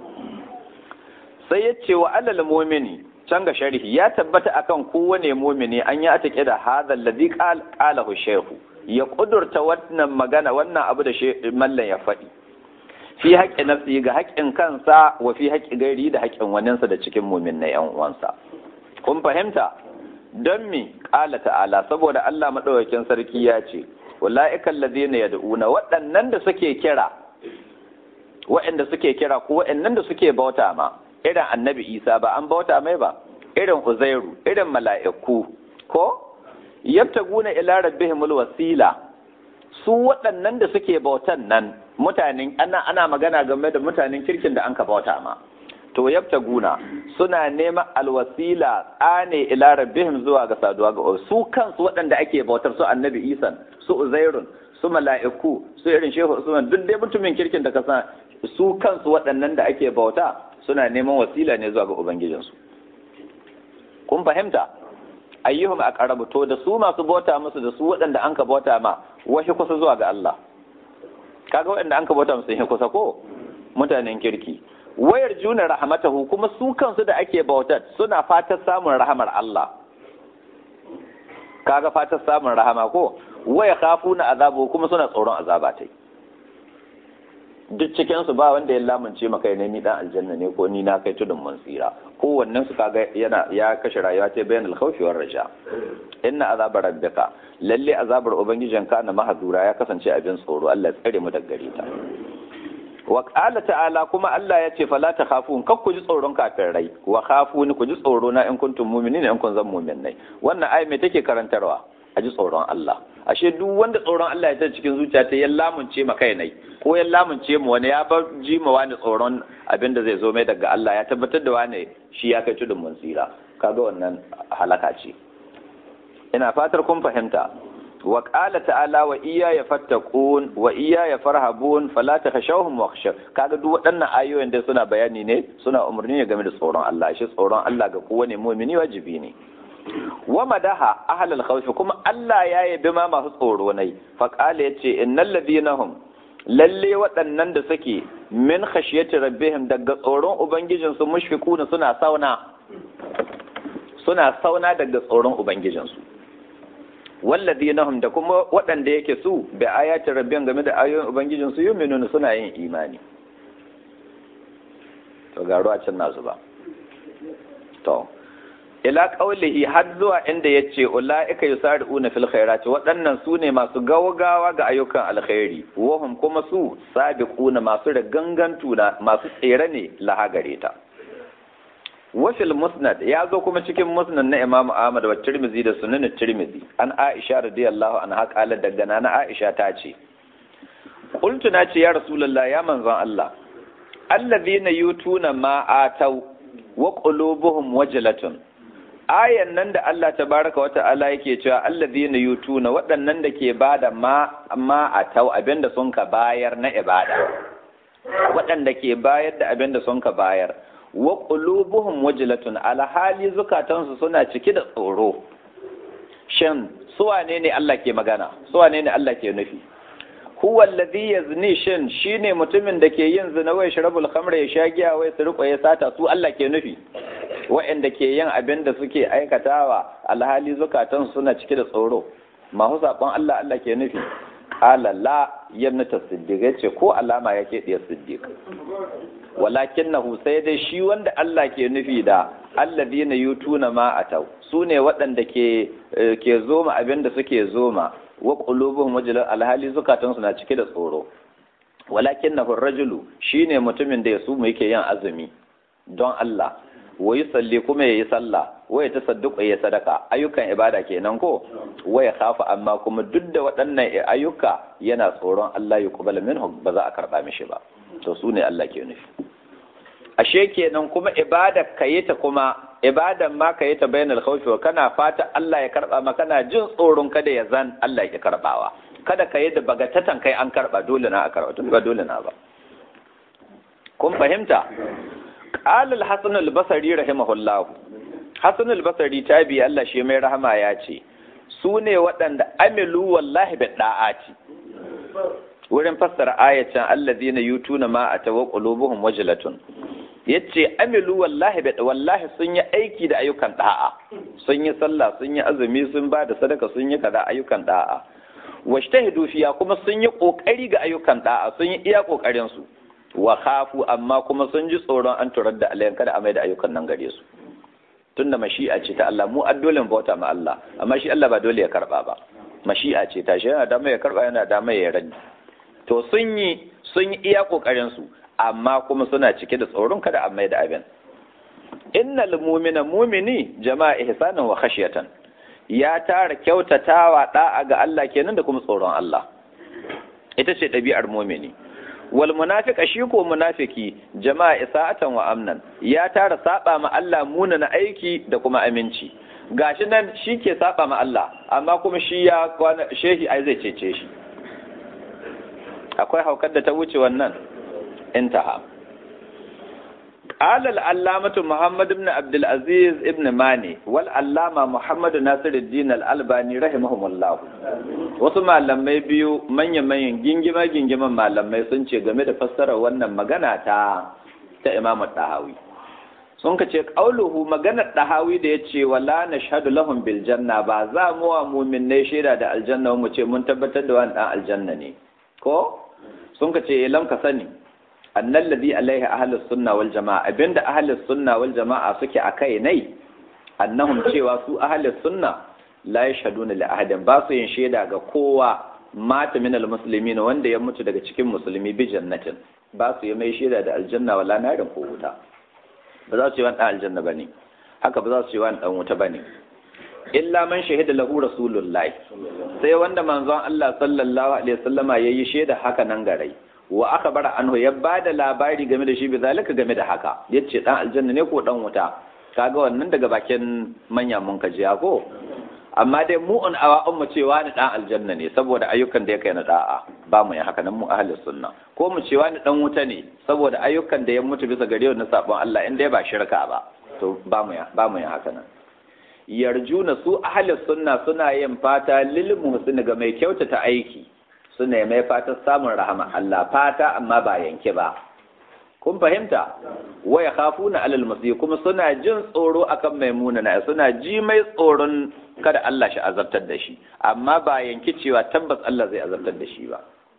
sai yace wa alal mu'mini can ga sharhi ya tabbata akan kowane mumini an yi atake da hadha alladhi qalahu shaykhu ya kudurta wannan magana wannan abu da mallan ya faɗi fi haƙƙi nafsi ga haƙƙin kansa wa fi haƙƙi gairi da haƙƙin waninsa da cikin mumin na yan uwansa kun fahimta don mi ƙala ta'ala saboda Allah madaukakin sarki ya ce ulaika alladhina yad'una waɗannan da suke kira waɗanda suke kira ko waɗannan da suke bauta ma irin annabi isa ba an bauta mai ba irin uzairu irin mala'iku ko yabtaguna ila rabbihimul wasila su waɗannan da suke bautan nan mutanen ana ana magana game da mutanen kirkin da an ka bauta ma to yabtaguna suna neman alwasila tsane ila rabbihim zuwa ga saduwa ga su kansu waɗanda ake bautar su annabi isa su uzairun su mala'iku su irin shehu usman duk dai mutumin kirkin da ka san su kansu waɗannan da ake bauta suna neman wasila ne zuwa ga ubangijinsu kun fahimta ayyuhum aqrabu to da su masu bauta musu da su waɗanda an ka bauta ma wahi kusa zuwa ga Allah kaga waɗanda an ka bauta musu hin kusa ko mutanen kirki wayar juna rahmatahu kuma su kansu da ake bautar suna fatan samun rahamar Allah kaga fatan samun rahama ko waya khafuna azabu kuma suna tsoron azaba tai duk cikin su ba wanda ya lamunce maka ne ni dan aljanna ne ko ni na kai tudun mun tsira kowannen su kaga yana ya kashe rayuwa ta bayan alkhawfi war raja inna azaba rabbika lalle azabar ubangijin ka na mahadura ya kasance abin tsoro Allah ya tsare mu daga gare ta wa qala ta'ala kuma Allah ya ce fala takhafun kak ku ji tsoron kafirai wa khafuni ku ji tsoro na in kuntum mu'minina in kun zan mu'minai wannan ayi me take karantarwa a ji tsoron Allah ashe duk wanda tsoron Allah ya ta cikin zuciya ta ya lamunce ma kai nai ko ya lamunce mu wani ya bar ji ma wani tsoron abin da zai zo mai daga Allah ya tabbatar da wani shi ya kai tudun mun tsira kaga wannan halaka ce ina fatar kun fahimta wa qala ta'ala wa iyya ya fattaqun wa iyya ya farhabun fala takhashawhum wakhshaw kaga duk waɗannan ayoyin da suna bayani ne suna umarni ne game da tsoron Allah shi tsoron Allah ga kowane mu'mini wajibi ne wa madaha ahlal khawf kuma Allah ya yabi ma masu tsoro nai fa qala yace innal ladina hum lalle waɗannan da suke min khashiyati rabbihim daga tsoron ubangijinsu mushfiquna suna sauna suna sauna daga tsoron ubangijinsu walladina hum da kuma waɗanda yake su bi ayati rabbihim game da ayoyin ubangijinsu yu'minuna suna yin imani to garo a can nasu ba to ila qaulihi har zuwa inda yace ulaika yusari'una fil khairati waɗannan su ne masu gawgawa ga ayyukan alkhairi wahum kuma su sabiquna masu da gangantu na masu tsere ne lahagare ta wafil musnad ya zo kuma cikin musnad na Imam Ahmad wa Tirmidhi da Sunan Tirmidhi an Aisha radiyallahu anha qala daga na Aisha ta ce qultu na ce ya rasulullah ya manzon Allah allazina yutuna ma atau wa qulubuhum wajlatun ayan nan da Allah tabaraka wa ta'ala yake cewa allazina yutuna waɗannan da ke bada ma ma atau abinda sun ka bayar na ibada waɗanda ke bayar da abinda sun ka bayar wa qulubuhum wajlatun alhali zukatansu suna cike da tsoro shin su wane ne Allah ke magana su wane ne Allah ke nufi huwa alladhi yazni shin shine mutumin da ke yin zina wai sharabul khamra ya sha giya wai su riko ya sata su Allah ke nufi wa'anda ke yin abin da suke aikatawa alhali zukatan suna cike da tsoro mahu saƙon Allah Allah ke nufi qala la yamnata siddiq ce ko alama yake diya siddiq walakinnahu sai dai shi wanda Allah ke nufi da alladhina yutuna ma atau sune waɗanda ke ke zoma abin da suke zoma wa qulubuhum wajlan alhali zukatan na cike da tsoro walakinnahu rajulu shine mutumin da ya su mu yake yin azumi don Allah wa salli kuma yayi sallah wa ya tasadduqa ya sadaka ayyukan ibada kenan ko wa ya khafa amma kuma duk da waɗannan ayyuka yana tsoron Allah ya kubala minhu ba za a karba mishi ba to su ne Allah ke nufi ashe kenan kuma ibada kayita kuma ibadan ma kayita bainal khawfi wa kana fata Allah ya karba ma kana jin tsoron kada ya zan Allah ya karbawa kada ka yi da bagatatan kai an karba dole na a karba tun ba dole na ba kun fahimta qala al-hasan al-basri rahimahullah hasan al-basri tabi Allah shi mai rahama ya ce su ne waɗanda amilu wallahi bi da'ati wurin fassara ayatan allazina yutuna ma atawa qulubuhum wajlatun yace amilu wallahi bi wallahi sun yi aiki da ayyukan da'a sun yi sallah sun yi azumi sun ba da sadaka sun yi kaza ayyukan da'a washtahidu fiya kuma sun yi kokari ga ayyukan da'a sun yi iya kokarin su wa khafu amma kuma sun ji tsoron an turar da alayan kada a mai da ayyukan nan gare su tunda mashi'a ce ta Allah mu addolin bauta ma Allah amma shi Allah ba dole ya karba ba mashi'a ce ta shi yana da mai ya karba yana da mai ya rani to sun yi sun yi iya kokarin su amma kuma suna cike da tsoron kada a mai da abin innal mu'mina mu'mini jama'a ihsanan wa khashyatan ya tara kyautatawa da'a ga Allah kenan da kuma tsoron Allah ita ce ɗabi'ar mu'mini wal munafiqa shi ko munafiki jama'a isa'atan wa amnan ya tara saba ma Allah muna na aiki da kuma aminci gashi nan shi ke saba ma Allah amma kuma shi ya kwana shehi ai zai cece shi akwai haukar da ta wuce wannan intaha قال العلامة محمد بن عبد العزيز ابن ماني والعلامة محمد ناصر الدين الألباني رحمهم الله wasu malamai biyu manya-manyan gingima-gingiman malamai sun ce game da fassara wannan magana ta ta Imam Dahawi sun ka ce qauluhu maganar Dahawi da yace wala nashhadu lahum bil janna ba za mu wa mu'minai shaida da aljanna mu ce mun tabbatar da wannan dan aljanna ne ko sun ka ce lam ka sani annal ladhi alaihi ahlus sunna wal jamaa abinda ahlus sunna wal jamaa suke akai nai annahum cewa su ahlus sunna la yashhaduna li ahadin ba su yin shaida ga kowa mata min al muslimin wanda ya mutu daga cikin musulmi bi jannatin ba su yi mai shaida da aljanna wala narin ko wuta ba za su yi wani dan aljanna bane haka ba za su yi wani dan wuta bane illa man shahida lahu rasulullahi sai wanda manzon Allah sallallahu alaihi wasallama yayi shaida haka nan garai wa aka bara anhu ya ba da labari game da shi bi zalika game da haka yace dan aljanna ne ko dan wuta kaga wannan daga bakin manya mun kajiya ko amma dai mu an awa mu cewa ni dan aljanna ne saboda ayyukan da ya kai na da'a ba mu yin haka nan mu ahlus sunna ko mu cewa ni dan wuta ne saboda ayyukan da ya mutu bisa gare na sabon Allah in dai ba shirka ba to ba mu ba mu yin haka nan yarjuna su ahlus sunna suna yin fata lil muhsin ga mai kyautata aiki suna mai fatan samun rahama Allah fata amma ba yanke ba kun fahimta waya khafuna alal masih kuma suna jin tsoro akan maimuna na suna ji mai tsoron kada Allah shi azabtar da shi amma ba yanki cewa tabbas Allah zai azabtar da shi ba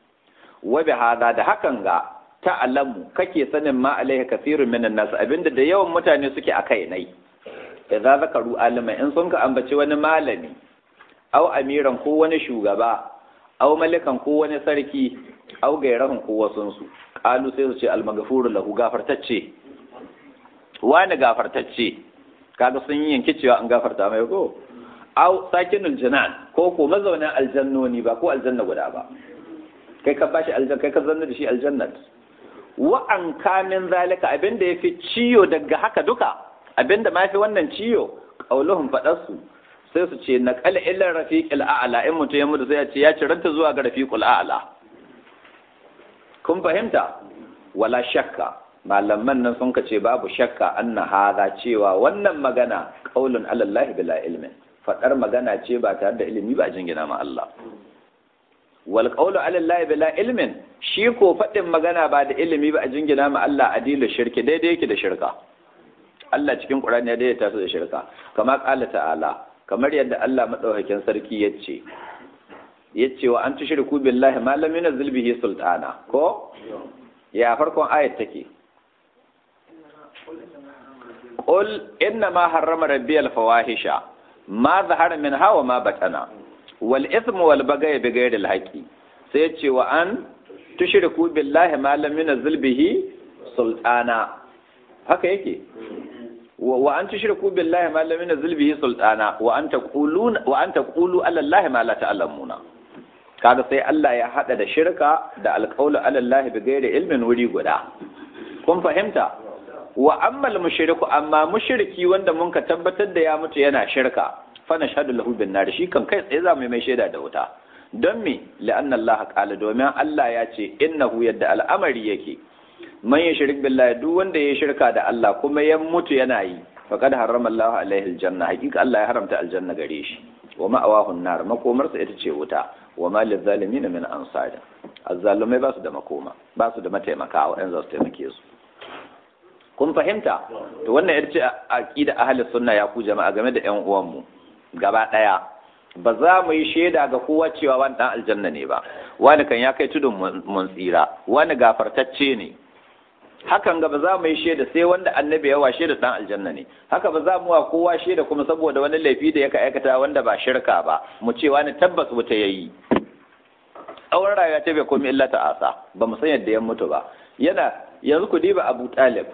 wa bi hada da hakan ga ta'lamu kake sanin ma alaihi kathirun minan nas abinda da yawan mutane suke akai nai idza zakaru alima in sun ka ambaci wani malami au amiran ko wani shugaba aw malikan ko wani sarki aw gairahun ko wasunsu qalu sai su ce almaghfuru lahu gafartacce wani gafartacce kaga sun yi yanke cewa an gafarta mai ko aw sakinul janan ko ko mazaunin aljannoni ba ko aljanna guda ba kai ka bashi aljanna kai ka zanna da shi aljannat wa an kamin zalika abinda yafi ciyo daga haka duka abinda ma fi wannan ciyo qauluhum fadarsu sai su ce naqala ila rafiqil a'la in mutum ya mutu sai ya ce ya ciranta zuwa ga rafiqul a'la kun fahimta wala shakka malaman nan sun ce babu shakka anna hadha cewa wannan magana qaulun ala Allah bila ilmin fadar magana ce ba tare da ilimi ba jingina ma Allah wal qawlu ala Allah bila ilmin shi ko fadin magana ba da ilimi ba a jingina ma Allah adilu shirki daidai yake da shirka Allah cikin Qur'ani ya daidaita su da shirka kama qala ta'ala kamar yadda Allah madaukakin sarki yace yace wa an tushriku billahi ma lam yunzil bihi sultana ko ya farkon ayat take qul inna ma harrama rabbi al fawahisha ma zahara minha wa ma batana wal ithmu wal bagaya bi ghairi al haqi sai yace wa an tushriku billahi ma lam yunzil bihi sultana haka yake wa an tushriku billahi ma lam yunzil bihi sultana wa an taquluna wa an taqulu ala allahi ma la ta'lamuna kaga sai Allah ya hada da shirka da alqawlu ala allahi bi ghairi ilmin wuri guda kun fahimta wa ammal mushriku amma mushriki wanda mun ka tabbatar da ya mutu yana shirka fa nashhadu lahu bin nar shi kan kai tsaye za mu mai shaida da wuta don me la'anna Allah qala domin Allah ya ce innahu yadda al'amari yake man yushrik billahi duk wanda ya shirka da Allah kuma ya mutu yana yi faqad harrama Allah alaihi aljanna hakika Allah ya haramta aljanna gare shi wa ma'awahu nar makomarsa ita ce wuta wa ma lizalimin min ansar azzalumai ba su da makoma ba su da mataimaka waɗanda za su taimake su kun fahimta to wannan ita ce aqida ahli sunna ya ku jama'a game da ƴan uwanmu gaba ɗaya ba za mu yi shaida ga kowa cewa wani dan aljanna ne ba wani kan ya kai tudun mun tsira wani gafartacce ne hakan ga ba za mu yi shaida sai wanda annabi ya washe da dan aljanna ne haka ba za mu wa kowa shaida kuma saboda wani laifi da yaka aikata wanda ba shirka ba mu ce wani tabbas wuta yayi tsawon rayuwa ta bai komai illa ta'asa ba mu san yadda ya mutu ba yana yanzu ku diba Abu Talib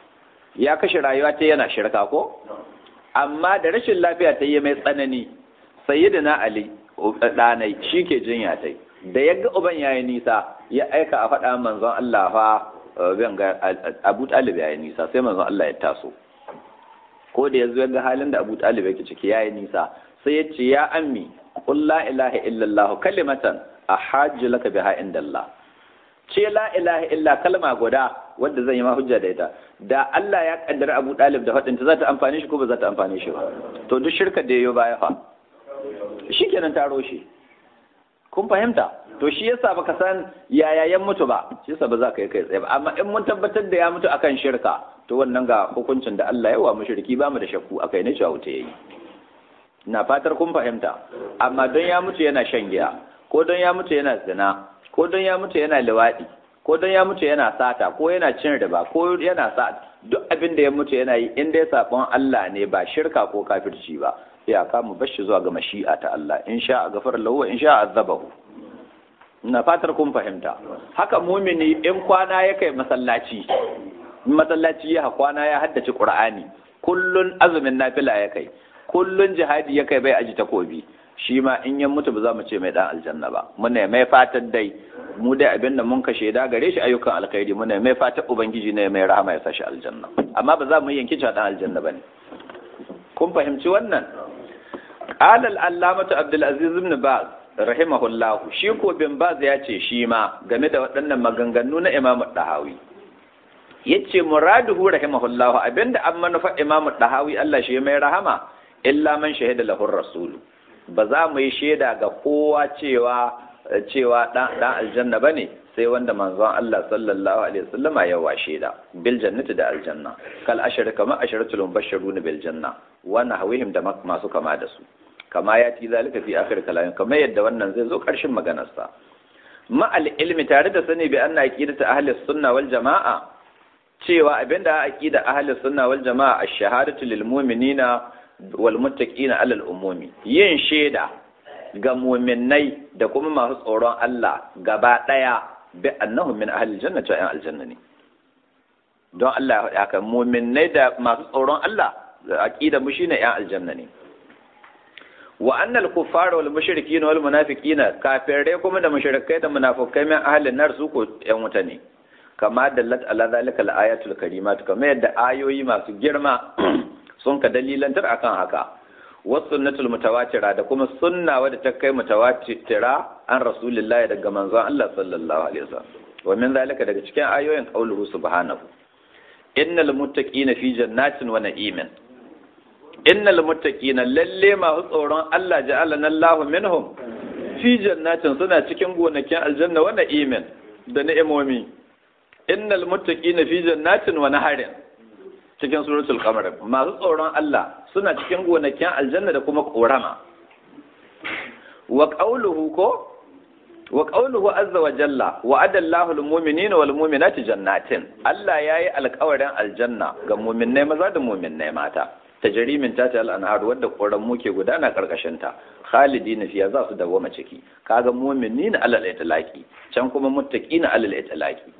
ya kashe rayuwa ta yana shirka ko amma da rashin lafiya ta yi mai tsanani sayyidina Ali ɗanai shi ke jinya ta da ya ga uban yayi nisa ya aika a faɗa manzon Allah fa ban ga Abu Talib yayi nisa sai manzon Allah ya taso ko da yanzu ya ga halin da Abu Talib yake ciki yayi nisa sai ya ce ya ammi qul la ilaha illallah kalimatan ahajju laka biha indallah ce la ilaha illa kalma guda wadda zan yi ma hujja da ita da Allah ya kaddara Abu Dalib da faɗinta za ta amfane shi ko ba za ta amfane shi ba to duk shirkar da yayo baya fa shikenan taro shi kun fahimta to shi yasa baka san yaya ya mutu ba shi yasa ba za ka yi kai tsaye ba amma in mun tabbatar da ya mutu akan shirka to wannan ga hukuncin da Allah ya wa mushriki ba mu da shakku akai ne cewa wuta yayi ina fatar kun fahimta amma don ya mutu yana shan giya ko don ya mutu yana zina ko don ya mutu yana liwaɗi ko don ya mutu yana sata ko yana cin riba ko yana sa duk abin da ya mutu yana yi in dai sabon Allah ne ba shirka ko kafirci ba sai a kama bashi zuwa ga mashi'a ta Allah in sha a gafar lahu in sha azabahu ina fatar kun fahimta haka mumini in kwana ya kai masallaci masallaci ya kwana ya haddace qur'ani kullun azumin nafila ya kai kullun jihadi ya kai bai aji takobi shi ma in ya mutu ba za mu ce mai dan aljanna ba muna mai fatan dai mu dai abin da mun ka shaida gare shi ayyukan alkhairi muna mai fatan ubangiji ne mai rahama ya sashi aljanna amma ba za mu yanki cewa dan aljanna bane kun fahimci wannan qala al-allamatu abdul aziz ibn baz rahimahullah shi ko bin baz ya ce shi ma game da waɗannan maganganu na imamu dahawi yace muraduhu rahimahullah abinda an manufa imamu dahawi Allah shi mai rahama illa man shahida lahu rasulu ba za mu yi shaida ga kowa cewa cewa dan aljanna ba ne sai wanda manzon Allah sallallahu alaihi wasallam ya wa shaida bil jannati da aljanna kal ashar kama asharatul mubashshirun bil janna wa nahwihim da masu kama da su kama ya ti zalika fi akhir kalamin kama yadda wannan zai zo karshen maganar sa ma al ilmi tare da sani bi anna aqidatu ahli sunna wal jamaa cewa abinda aqida ahli sunna wal jamaa ash-shahadatu lil mu'minina walmuttaqina alal umumi yin shaida ga mu'minnai da kuma masu tsoron Allah gaba daya bi annahum min ahli jannati wa aljanna ne don Allah ya haka mu'minnai da masu tsoron Allah aqida mu shine yan aljanna ne wa annal kuffara wal mushrikina wal munafiqina kafirai kuma da mushrikai da munafikai min ahlin nar su ko yan wuta ne kama dallat ala zalika al ayatul karimat kama yadda ayoyi masu girma sun ka dalilantar akan haka was sunnatul mutawatira da kuma sunna wadda ta kai mutawatira an rasulullahi daga manzon Allah sallallahu alaihi wasallam wa min zalika daga cikin ayoyin qauluhu subhanahu innal muttaqina fi jannatin wa na'imin innal muttaqina lalle masu tsoron Allah ja'alana Allahu minhum fi jannatin suna cikin gonakin aljanna wa na'imin da ni'imomi innal muttaqina fi jannatin wa naharin cikin suratul qamar masu tsoron Allah suna cikin gonakin aljanna da kuma korama wa qawluhu ko wa qawluhu azza wa jalla wa adallahu lil mu'minina wal mu'minati jannatin Allah yayi alƙawarin aljanna ga mu'minnai maza da mu'minnai mata tajrimin ta ta al'anhar wadda koran muke gudana karkashin ta khalidina fiya za su dawoma ciki kaga mu'minina alal itlaqi can kuma muttaqina alal itlaqi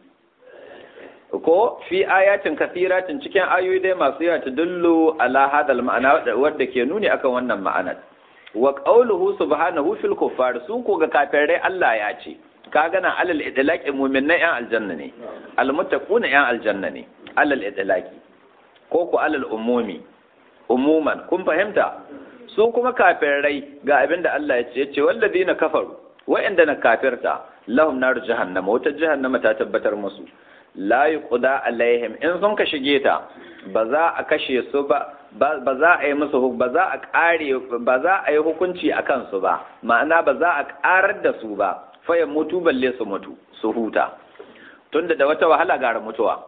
ko fi ayatin kathiratin cikin ayoyi dai masu yawa ta dullu ala hadal ma'ana wadda ke nuni akan wannan ma'anar wa qawluhu subhanahu fil kuffar su ko ga kafirai Allah ya ce ka gana alal idlaqi mu'minai yan aljanna ne al muttaquna yan aljanna ne alal idlaqi ko ku alal umumi umuman kun fahimta su kuma kafirai ga abin da Allah ya ce yace walladina kafaru wa'anda na kafirta lahum nar jahannama wata jahannama ta tabbatar musu la yuqda alaihim in sun ka shige ta ba za a kashe su ba ba za a yi musu ba za a kare ba za a yi hukunci a kansu ba ma'ana ba za a karar da su ba fa ya mutu balle su mutu su huta tunda da wata wahala gara mutuwa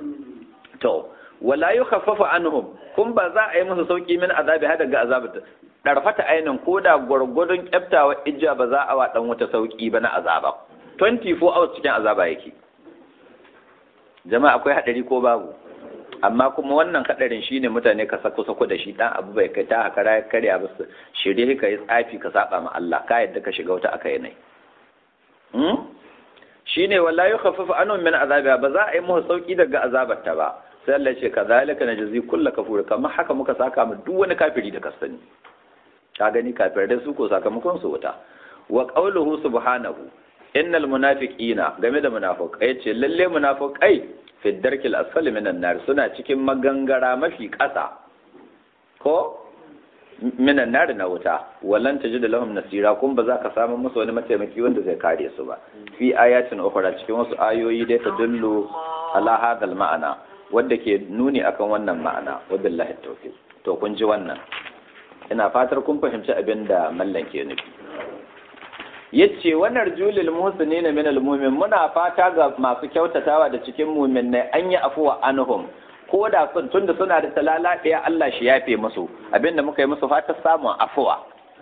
to wala yukhaffafu anhum kun ba za a yi musu sauki min azabi hada ga azabata darfata ainin ko da gwargwadon kyaftawa ijja ba za a wa dan wata sauki ba na azaba 24 hours cikin azaba yake jama'a akwai hadari ko babu amma kuma wannan hadarin shine mutane ka sako sako da shi dan abu bai kai ta haka ya karya ba su shirye ka yi tsafi ka saba ma Allah ka yadda ka shiga wata aka yi hmm shine wallahi yukhaffafu anhum min azabiha ba za a yi musu sauki daga azabar ta ba sai Allah ya ce kazalika najzi kullu kafur kamar haka muka saka mu duk wani kafiri da ka sani ka gani kafirai su ko sakamakon su wuta wa qawluhu subhanahu innal munafiqina game da munafiqai ce lalle munafiqai fi darkil asfali minan nar suna cikin magangara mafi ƙasa ko minan nar na wuta walan tajid lahum nasira kun ba za ka samu musu wani mataimaki wanda zai kare su ba fi ayatin ukhra cikin wasu ayoyi dai ta dullu ala hadal ma'ana wanda ke nuni akan wannan ma'ana wabillahi tawfiq to kun ji wannan ina fatar kun fahimci abin da mallan ke nufi yace wannan julil muhsinin min almu'min muna fata ga masu kyautatawa da cikin mu'minai an yi afuwa anhum ko da sun tunda suna da talala ɗaya Allah shi yafe musu abinda muka yi musu fata samun afuwa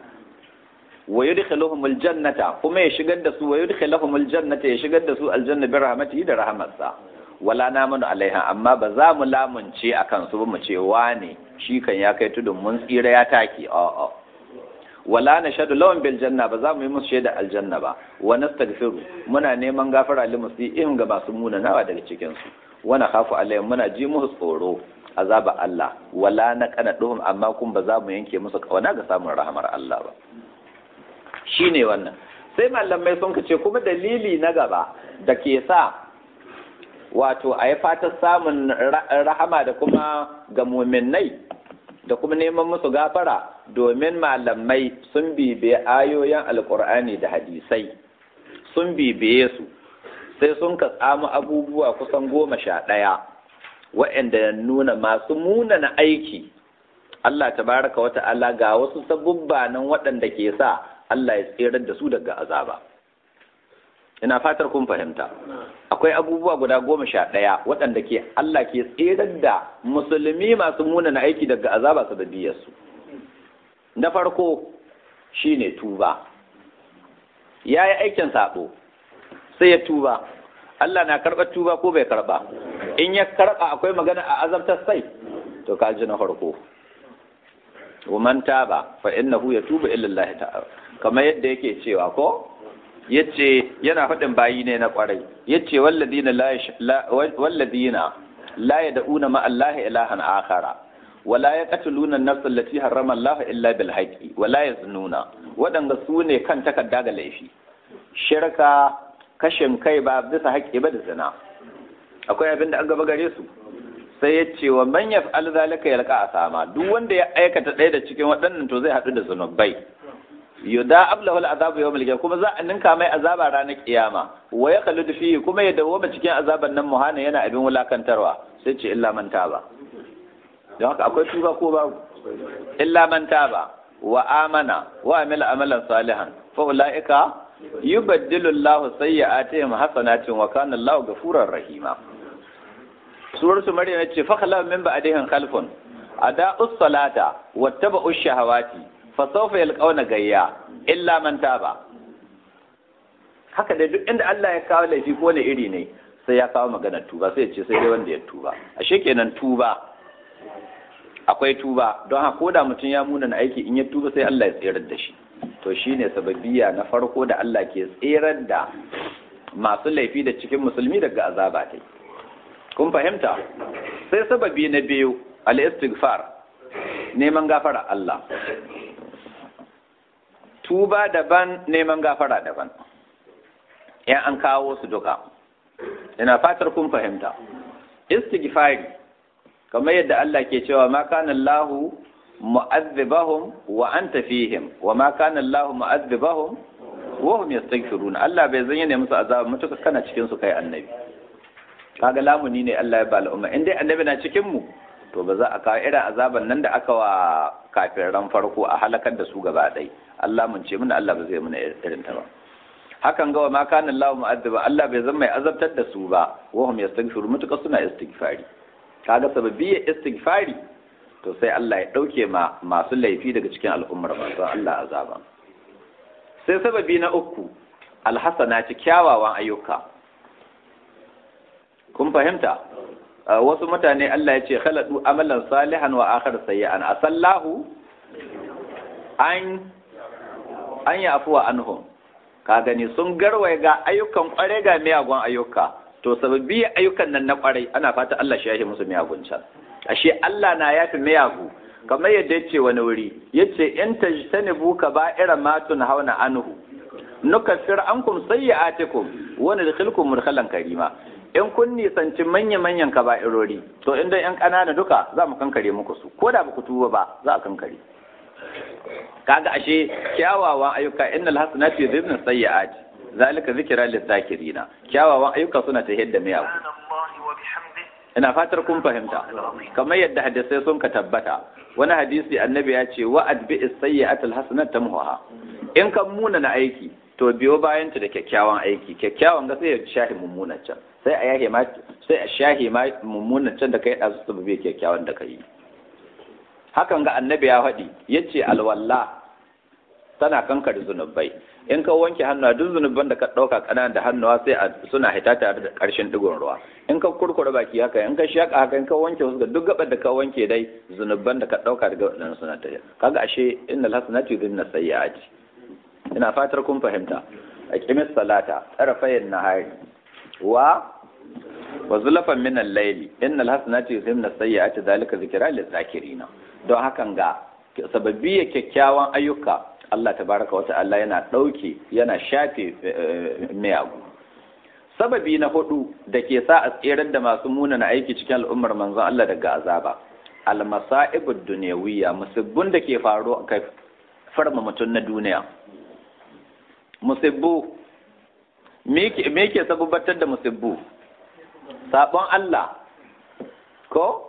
wa yudkhiluhumul jannata kuma ya shigar da su wa yudkhiluhumul jannata ya shigar da su aljanna bi rahmatihi da rahmatsa wala namanu alaiha amma ba za mu lamunce akan su ba mu ce wane shi kan ya kai tudun mun tsira ya taki a'a wala na shaɗu lawan bil janna ba za mu yi musu shaida aljanna ba wa nastaghfiru muna neman gafara li musiihim ga masu munanawa daga cikin su wa nakhafu alaihim muna ji musu tsoro azaba Allah wala na qanaduhum amma kun ba za mu yanke musu kauna ga samun rahamar Allah ba shine wannan sai malamai sun kace kuma dalili na gaba da ke sa wato a yi fatan samun rahama da kuma ga muminai da kuma neman musu gafara domin malamai sun bibiye ayoyin alkur'ani da hadisai sun bibiye su sai sun ka tsamu abubuwa kusan goma sha ɗaya waɗanda ya nuna masu munana aiki Allah tabaraka wa ta'ala ga wasu sabubba nan waɗanda ke sa Allah ya tserar da su daga azaba ina fatar kun fahimta akwai abubuwa guda goma sha ɗaya waɗanda ke Allah ke tserar da musulmi masu munana aiki daga azaba su da diyarsu na farko shine tuba ya yi aikin saɓo sai ya tuba Allah na karɓar tuba ko bai karɓa in ya karɓa akwai magana a azabtar sai to ka ji na farko man taba fa innahu yatubu ila Allah ta'ala kamar yadda yake cewa ko yace yana faɗin bayi ne na ƙwarai yace walladina la walladina la yad'una ma Allah ilahan akhara wala yaqtuluna an-nafs allati harrama Allah illa bil haqqi wala yaznuna wadanga su ne kan takarda ga laifi shirka kashin kai ba bisa haƙƙi ba da zina akwai abin da an gaba gare su sai ya ce wa man yaf'al zalika yalqa asama duk wanda ya aikata ɗaya da cikin waɗannan to zai haɗu da zunubai yuda ablahu al'azabu yawmal qiyamah kuma za a ninka mai azaba ranar kiyama wa ya khaludu fihi kuma ya dawo cikin azaban nan muhana yana abin wulakantarwa sai ce illa man taba don haka akwai tuba ko babu illa man taba wa amana wa amila amalan salihan fa ulaika yubaddilu Allah sayyi'atihim hasanatin wa kana Allah ghafurur rahima suratu maryam ce fa khala min ba'dihim khalfun ada'us salata wattaba'ush shahawati fasaufa yalqauna gayya illa man taba haka da duk inda Allah ya kawo laifi ko ne iri ne sai ya kawo maganar tuba sai ya ce sai dai wanda ya tuba ashe kenan tuba akwai tuba don haka ko da mutum ya muna aiki in ya tuba sai Allah ya tserar da shi to shine sababbiya na farko da Allah ke tserar da masu laifi da cikin musulmi daga azaba tai kun fahimta sai sababi na biyu al-istighfar neman gafara Allah tuba daban neman gafara daban in an kawo su duka ina fatar kun fahimta istighfari kamar yadda Allah ke cewa ma kana Allah mu'azzibahum wa anta fihim wa ma kana Allah mu'azzibahum wa hum yastaghfirun Allah bai zanya ne musu azaba mutuka kana cikin su kai annabi kaga lamuni ne Allah ya ba al'umma in dai annabi na cikin mu to ba za a kawo irin azaban nan da aka wa kafiran farko a halakar da su gaba ɗai Allah mun ce mana Allah ba zai muna irin ta ba hakan ga wa ma kana Allah mu'azziba Allah bai zama mai azabtar da su ba wa hum yastaghfiru mutuka suna istighfari kaga sababiyya istighfari to sai Allah ya dauke ma masu laifi daga cikin al'ummar masu Allah azaba sai sababi na uku alhasanati kyawawan ayyuka kun fahimta wasu mutane Allah ya ce khaladu amalan salihan wa akhar sayyi'an asallahu an an ya afuwa anhum ka gani sun garwaye ga ayyukan kware ga miyagun ayyuka to sababbi ayyukan nan na kwarai ana fata Allah shi ya musu miyagun can ashe Allah na yafi miyagu kamar yadda yace wani wuri yace in tajtanibu kaba'ira ma hauna anhu nukaffir ankum sayyi'atikum wa nadkhilkum mudkhalan karima in kun nisanci manya-manyan kaba'irori to inda yan ƙanana duka za mu kankare muku su ko da baku tuba ba za a kankare kaga ashe kyawawan ayyuka innal hasanati yudhibna sayyi'at zalika zikra lizakirina kyawawan ayyuka suna ta yadda miyagu ina fatar kun fahimta kamar yadda hadisai sun ka tabbata wani hadisi annabi ya ce wa adbi'is sayyi'atul hasanat tamhuha in kan muna na aiki to biyo bayan ta da kyakkyawan aiki kyakkyawan ga sai ya shahi mummunan can sai a yahe ma sai a shahi ma mummunan can da kai da su sababe kyakkyawan da kai hakan ga annabi ya faɗi yace alwalla tana kankare zunubai in ka wanke hannuwa duk zunuban da ka ɗauka ƙananan da hannuwa sai a suna hita tare da ƙarshen digon ruwa in ka kurkure baki haka in ka shaƙa haka in ka wanke wasu ga duk gabar da ka wanke dai zunuban da ka ɗauka daga waɗannan suna ta kaga ashe innal hasanatu yudhibna sayyi'ati ina fatar kun fahimta a kimis salata tsarafayin nahari wa wa zulafan min al-layli innal hasanati yuzhibna sayyi'ati zalika zikra lil-zakirina don hakan ga sababbi kyakkyawan ayyuka Allah tabaraka wa ta'ala yana dauke yana shafe miyagu sababi na hudu da ke sa a tserar da masu munana aiki cikin al'ummar manzon Allah daga azaba al-masa'ibud dunyawiyya musibbun da ke faru kai farma mutum na duniya musibbu me ke sababatar da musibbu sabon Allah ko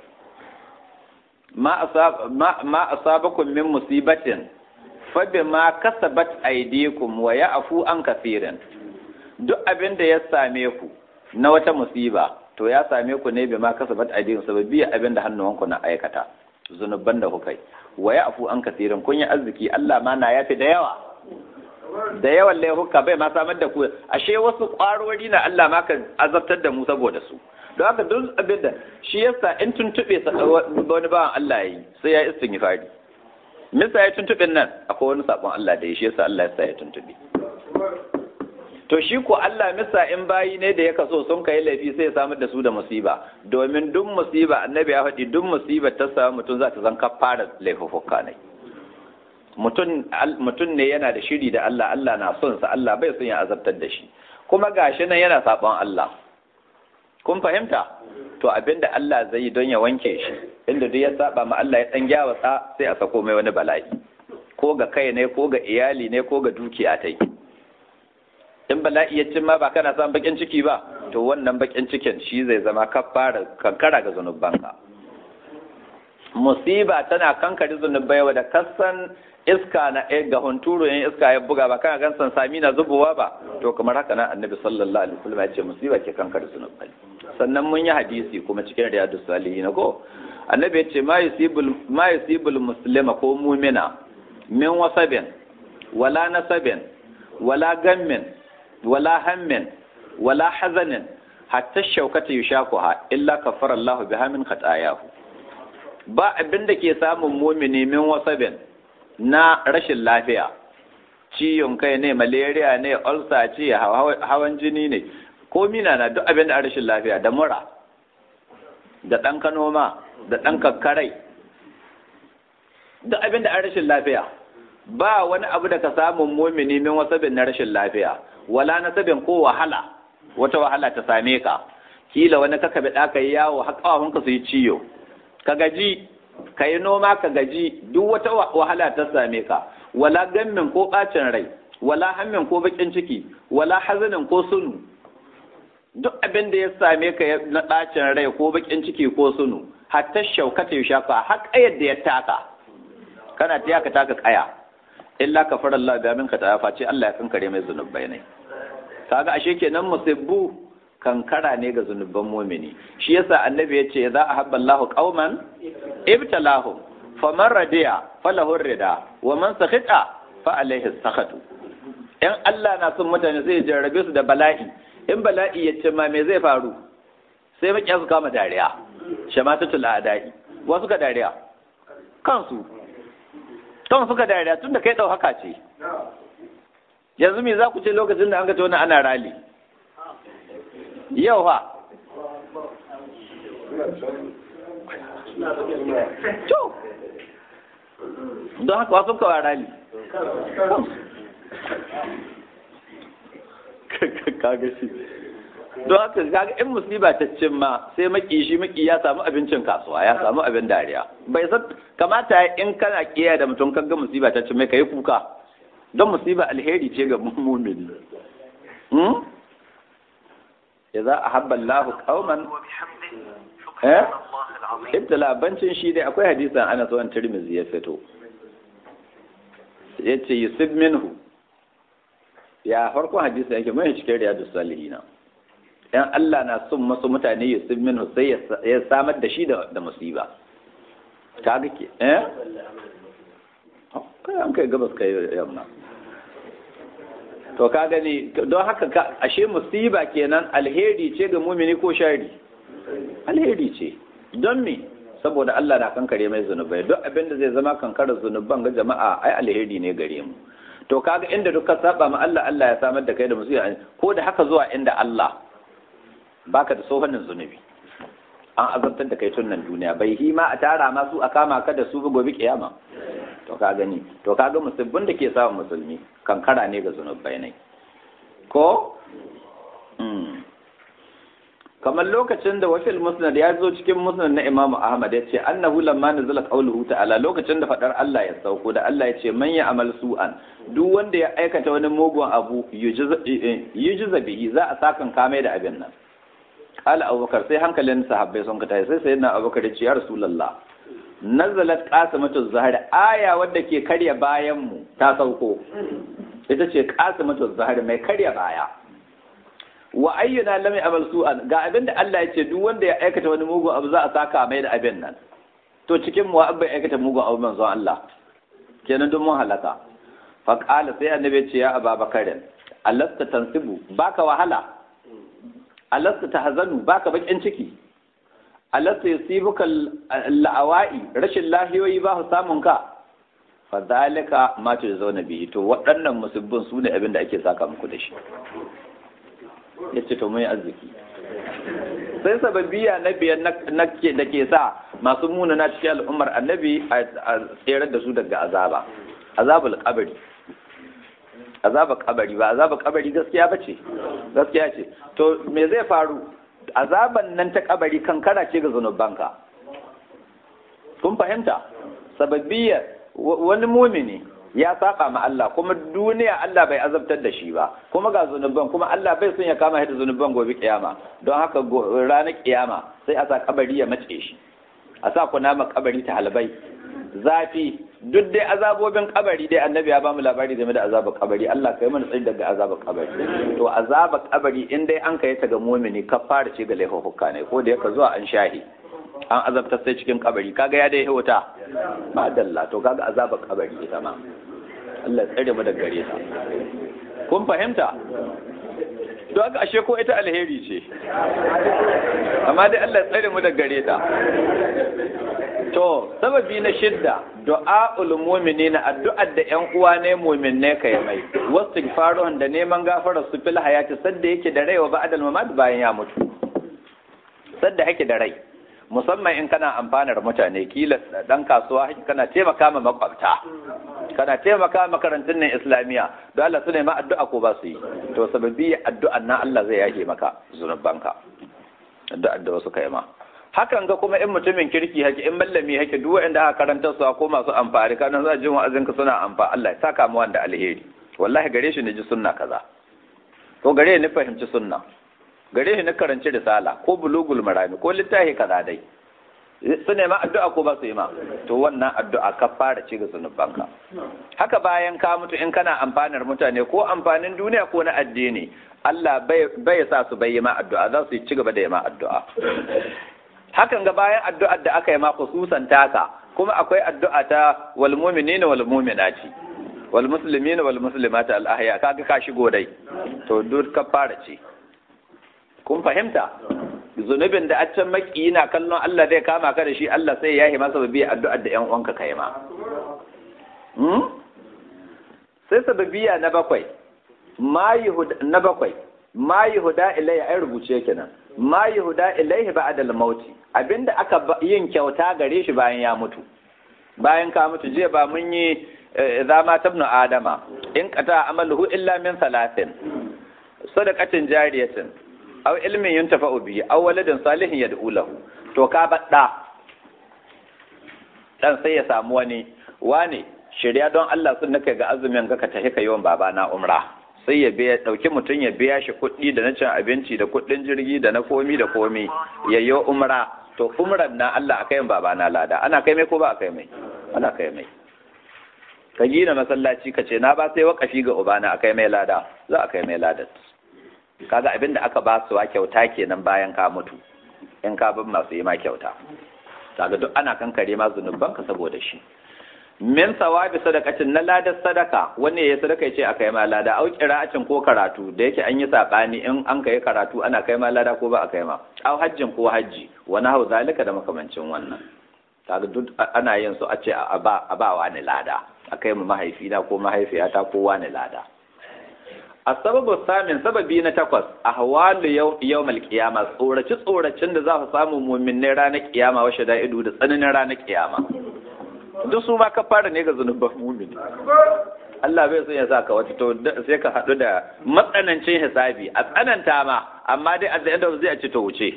ma asabakum min musibatin fa bima kasabat aydikum wa ya'fu an kaseeran duk abin da ya same ku na wata musiba to ya same ku ne bima kasabat aydikum sababi abin da hannuwanku na aikata zunuban da kuka yi wa ya'fu an kaseeran kun yi arziki Allah ma na yafi da yawa da yawan laifuka bai ma samar da ku ashe wasu ƙwarori na Allah ma ka azabtar da mu saboda su don haka duk abin da shi yasa in tuntube wani bawan Allah yi sai ya istighfari misa ya tuntube nan akwai wani sabon Allah da ya shi yasa Allah ya sa ya tuntube to shi ko Allah misa in bayi ne da ya kaso sun kai laifi sai ya samar da su da musiba domin duk musiba annabi ya faɗi duk musiba ta samu mutum za ta zan fara laifuffuka ne mutum ne yana da shiri da Allah Allah na son sa Allah bai son ya azabtar da shi kuma gashi nan yana sabon Allah kun fahimta to abinda Allah zai yi don ya wanke shi inda duk ya saba ma Allah ya dan gyawatsa sai a sako mai wani bala'i ko ga kai ne ko ga iyali ne ko ga dukiya tai in bala'i ya cin ma ba kana samun bakin ciki ba to wannan bakin cikin shi zai zama kafara kankara ga zanubanka musiba tana kankare zunubai wa da kasan iska na ga hunturu in iska ya buga ba kana gan san sami na zubowa ba to kamar haka nan annabi sallallahu alaihi wasallam ya ce musiba ke kankare zunubai sannan mun yi hadisi kuma cikin riyadus salihin ko annabi ya ce ma yusibul ma yusibul muslima ko mu'mina min wasabin wala nasabin wala gammin wala hammin wala hazanin hatta shaukata yushakuha illa kafara Allahu biha min khatayahu ba abin da ke samun mumini min wasabin na rashin lafiya ciyon kai ne malaria ne ulcer ce hawan jini ne ko mina na duk abin da rashin lafiya da mura da ɗan kanoma da ɗan kakkarai duk abin da rashin lafiya ba wani abu da ka samun mumini min wasabin na rashin lafiya wala nasabin ko wahala wata wahala ta same ka kila wani kaka bi ɗaka yi yawo haƙawahunka su yi ciyo ka gaji ka yi noma ka gaji duk wata wahala ta same ka wala gammin ko ɓacin rai wala hammin ko baƙin ciki wala hazanin ko sunu duk abin da ya same ka na ɓacin rai ko baƙin ciki ko sunu hatta shaukata ya shafa har ƙayar da ya taka kana ta ka taka ƙaya illa ka fara Allah ga min ka ta face Allah ya kankare mai zunubai ne kaga ashe kenan musibbu kankara ne ga zunuban mumini shi yasa annabi ya ce za a habba Allahu qauman ibtalahum faman radiya falahu rida wa man sakhita fa alaihi sakhatu in Allah na son mutane sai ya jarrabe su da bala'i in bala'i ya ce ma me zai faru sai makiya su kama dariya shamatatul adai wasu ka dariya kansu kan suka dariya tun da kai ɗau haka ce yanzu me za ku ce lokacin da an ga ta wani ana rali yau ha to don haka wasu kawa rali kaga shi don haka kaga in musiba ta cin ma sai maki shi maki ya samu abincin kasuwa ya samu abin dariya bai san kamata in kana kiyaye da mutum kaga musiba ta cin mai kai kuka don musiba alheri ce ga mumini hmm idza ahabba Allah qauman eh ibtala bancin shi dai akwai hadisan Anas wa Tirmidhi ya fito yace yusib minhu ya farkon hadisi yake mai cikin riyadus salihina in Allah na son masu mutane ya sun min sai ya samar da shi da musiba ka ga ke eh kai an kai gabas kai yamma to ka gani don haka ashe musiba kenan alheri ce ga mumini ko shari alheri ce don me saboda Allah na kankare mai zunubai duk abin da zai zama kankarar zunuban ga jama'a ai alheri ne gare mu to kaga inda duka saba ma Allah Allah ya samar da kai da musiba ko da haka zuwa inda Allah baka da tsohonin zunubi an azabtar da kai tunan duniya bai hi ma a tara ma su a kama ka da su gobe kiyama to ka gani to ka ga musulmin da ke samun musulmi kankara ne ga zunubai ne ko kamar lokacin da wafil musnad ya zo cikin musnad na imamu ahmad ya ce annahu lamma nazala qawluhu ta'ala lokacin da fadar Allah ya sauko da Allah ya ce man ya amal su'an duk wanda ya aikata wani mugun abu yujiza bihi za a sakan kame da abin nan qala abubakar sai hankalin sahabbai sun kata sai sayyidina abubakar ya ce ya rasulullah nazalat qasimatu zahar aya wadda ke karya bayan mu ta sauko ita ce qasimatu zahar mai karya baya wa ayyuna lam ya'mal su'an ga abin da Allah ya ce duk wanda ya aikata wani mugun abu za a saka mai da abin nan to cikin mu abba ya aikata mugun abu manzo Allah kenan duk mun halaka fa qala sai annabi ya ce ya ababakarin alasta tansibu baka wahala alasta tahzanu baka bakin ciki alasta yusibuka la'awai rashin lahiyoyi ba su samun ka fa zalika ma zauna bihi to waɗannan musibbin su ne abin da ake saka muku da shi yace to mun yi arziki sai sababiya na biyan na ke da ke sa masu muna na cikin al'ummar annabi a tserar da su daga azaba azabul kabari azaba kabari ba azaba kabari gaskiya ba ce gaskiya ce to me zai faru azaban nan ta kabari kankara ce ga zunubanka kun fahimta sababiyar wani mumini ya saba ma Allah kuma duniya Allah bai azabtar da shi ba kuma ga zunuban kuma Allah bai son ya kama shi da zunuban gobe kiyama don haka ranar kiyama sai a sa kabari ya mace shi a sa kunama kabari ta halbai zafi duk dai azabobin kabari dai annabi ya ba mu labari game da azabar kabari Allah kai mana tsayi daga azabar kabari to azabar kabari in dai an kai ta ga mumini ka fara ce ga laifuka ne ko da yaka zuwa an shahi an azabta sai cikin kabari kaga ya dai wuta ba dalla to kaga azabar kabari ita ma Allah ya tsare mu daga gare ta kun fahimta to aka ashe ko ita alheri ce amma dai Allah ya tsare mu daga gare ta to sababi na shidda du'a'ul mu'minina addu'ar da ƴan uwa ne mu'minne kai mai wastighfaruhum da neman gafara su fil hayati sadda yake da rai wa ba'dal mamat bayan ya mutu sadda yake da rai musamman in kana amfanar mutane kila dan kasuwa kana taimaka ma makwabta kana taimaka makarantun nan islamiya don Allah su ne ma addu'a ko ba su yi to sababi addu'an nan Allah zai yake maka zunubanka addu'ar da wasu kai ma hakan ga kuma in mutumin kirki hake in mallami hake duk wanda aka karanta su ko masu amfani kana za jin wa'azin ka suna amfa Allah ya saka mu wanda alheri wallahi gare shi ne ji sunna kaza ko gare ni fahimci sunna gare shi na karanci risala ko bulugul marami ko littafi kaza dai su nema addu'a ko ba su yi ma to wannan addu'a ka fara ci ga zunubanka haka bayan ka mutu in kana amfanar mutane ko amfanin duniya ko na addini Allah bai sa su bai yi ma addu'a za su ci gaba da yi ma addu'a hakan ga bayan addu'ar da aka yi ma khususan taka kuma akwai addu'a ta wal mu'minina wal mu'minati wal muslimina wal muslimati al ahya kaga ka shigo dai to duk ka fara ci kun fahimta zunubin da a can maki na kallon Allah zai kama ka da shi Allah sai ya yi masa babiya addu'ar da ‘yan uwanka kai ma. Sai sababiya na bakwai, na bakwai, ma yi huda ilaihi ai rubuce kenan, ma yi huda ilaihi ba adal mauti, abinda aka yin kyauta gare shi bayan ya mutu. Bayan ka mutu jiya ba mun yi zama tabnu Adama, in kata amaluhu illa min salatin, sadaqatin jariyatin, aw ilmin yuntafa'u bihi aw waladin salihin yad'u lahu to ka badda dan sai ya samu wani wane shirya don Allah sun nake ga azumin ga ka tafi ka yawan baba na umra sai ya biya dauki mutum ya biya shi kuɗi da na cin abinci da kuɗin jirgi da na komi da komi ya yi umra to umran na Allah a kai baba na lada ana kai mai ko ba a kai mai ana kai mai ka gina masallaci ka ce na ba sai wakafi ga ubana a kai mai lada za a kai mai ladat kaga abin da aka ba su wa kyauta kenan bayan ka mutu in ka bin masu yi ma kyauta kaga duk ana kankare ma zunuban ka saboda shi min sawabi sadaqatin na ladar sadaka wani ya sadaka ya ce aka yi ma lada au qira'atin ko karatu da yake an yi sabani in an kai karatu ana kai ma lada ko ba a kai ma au hajjin ko hajji wani hau zalika da makamancin wannan kaga duk ana yin su a ce a ba a ba wani lada a kai mu mahaifina ko mahaifiyata ko wani lada asababu samin sababi na takwas a hawalu yau malkiyama tsoraci tsoracin da za su samu muminai ranar kiyama wa ido da tsananin ranar kiyama duk su ma ka fara ne ga zunuban mumini Allah bai son ya sa ka wata to sai ka haɗu da matsanancin hisabi a tsananta ma amma dai at the end of zai a ci to wuce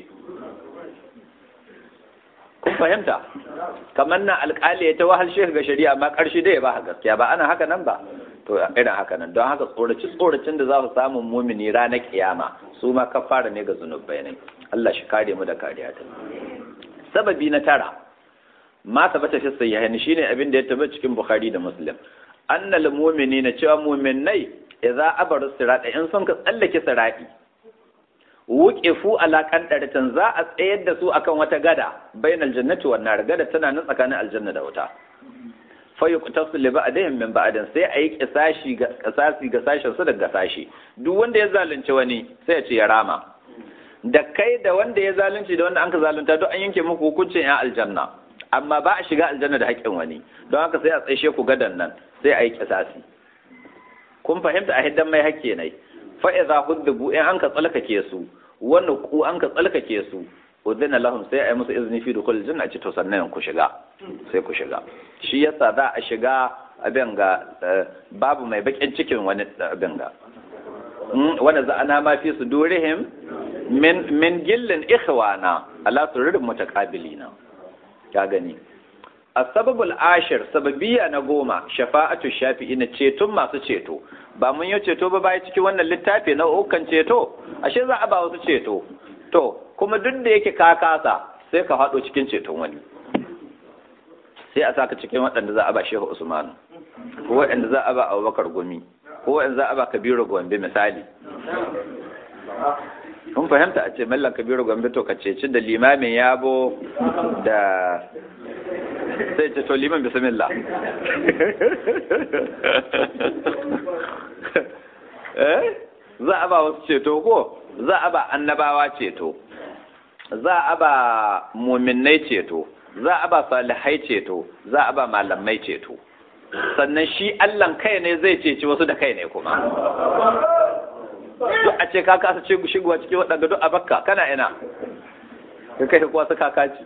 kun fahimta kamar nan alƙali ya ta wahal shi ga shari'a amma ƙarshe dai ba gaskiya ba ana haka nan ba to irin haka nan don haka tsoraci tsoracin da za su samu mumini ranar kiyama su ma kafara ne ga zunubai ne Allah shi kare mu da kariya ta sababi na tara ma tabbata fi sayyihin shine abin da ya tabbata cikin Bukhari da Muslim annal mu'minina cewa mu'minai idza abaru sirata in sun ka tsallake sirati wuqifu ala qadaratin za a tsayar da su akan wata gada bainal jannati wan nar gada tana nan tsakanin aljanna da wuta fayyukutasu li ba'dihim min ba'din sai ayi kisashi ga kisasi ga sashen su daga sashi duk wanda ya zalunci wani sai ya ce ya rama da kai da wanda ya zalunci da wanda an ka zalunta duk an yanke muku hukuncin ya aljanna amma ba a shiga aljanna da haƙƙin wani don haka sai a tsaishe ku gadan nan sai a yi kisasi kun fahimta a hiddan mai hakke ne fa idza hudbu in an ka tsalkake su wani ku an ka tsalkake su udina lahum sai a yi musu izini fi dukul janna ce to sannan ku shiga sai ku shiga shi yasa za a shiga abin ga babu mai bakin cikin wani abin ga wanda za ana ma fi su durihim min min gillin ikhwana ala sururin mutaqabilina ya gani asbabul ashir sababiyya na goma shafa'atu shafi'i na ceton masu ceto ba mun yi ceto ba bai cikin wannan littafi na ukan ceto ashe za a ba wasu ceto to kuma duk da yake ka kasa sai ka haɗo cikin ceton wani sai a saka cikin waɗanda za a ba shehu usman ko waɗanda za a ba abubakar gumi ko waɗanda za a ba kabiru gombe misali kun fahimta a ce mallan kabiru gombe to ka ceci da limamin yabo da sai ce to liman bismillah eh za a ba wasu ceto ko za a ba annabawa ceto za a ba muminai ceto za a ba salihai ceto za a ba malamai ceto sannan shi allan kai ne zai ceci wasu da kai ne kuma duk a ce ka kasa ce shigowa cikin waɗanda duk a bakka kana ina ka kai kuwa su kakaci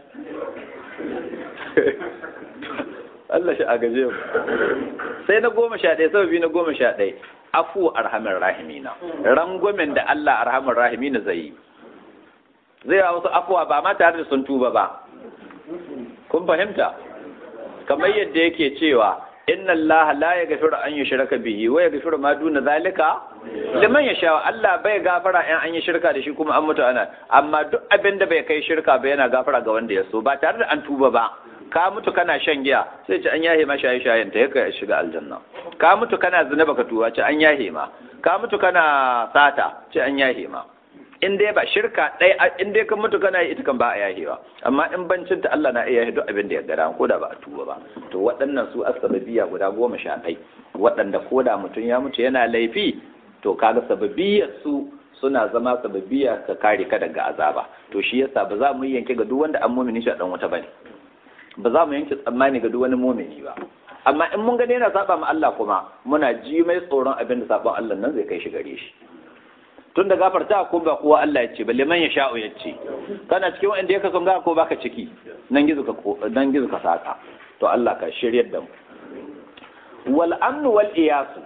Allah shi a gaje mu sai na goma sha ɗaya sababi na goma sha ɗaya afu arhamin rahimina rangwamen da Allah arhamin rahimina zai yi zai yi wasu afuwa ba ma tare da sun tuba ba kun fahimta kamar yadda yake cewa inna Allah la yaghfiru an yushraka bihi wa yaghfiru ma duna zalika liman yasha Allah bai gafara in an yi shirka da shi kuma an mutu ana amma duk abin da bai kai shirka ba yana gafara ga wanda ya so ba tare da an tuba ba ka mutu kana shan giya sai ce an yahe ma shaye shayen ta yaka shiga aljanna ka mutu kana zina baka tuba ce an yahe ma ka mutu kana sata ce an yahe ma in dai ba shirka ɗai in dai kan mutu kana yi ita kan ba a yahewa amma in bancin ta Allah na iya yahe duk abin da ya gada ko da ba a tuba ba to waɗannan su asababiya guda goma sha ɗai waɗanda ko da mutum ya mutu yana laifi to kaga sababiyar su suna zama sababiya ka kare ka daga azaba to shi yasa ba za mu yi yanke ga duk wanda an mumini shi a dan wuta bane ba za mu yanke tsammani ga duk wani mumini ba amma in mun gani yana saba ma Allah kuma muna ji mai tsoron abin da saban Allah nan zai kai shi gare shi tun da gafarta ko ba kowa Allah ya ce balle man ya sha'u ya ce kana cikin wanda ya kason ga ko baka ciki nan gizo ka nan gizo ka saka to Allah ka shiryar da mu wal amnu wal iyasu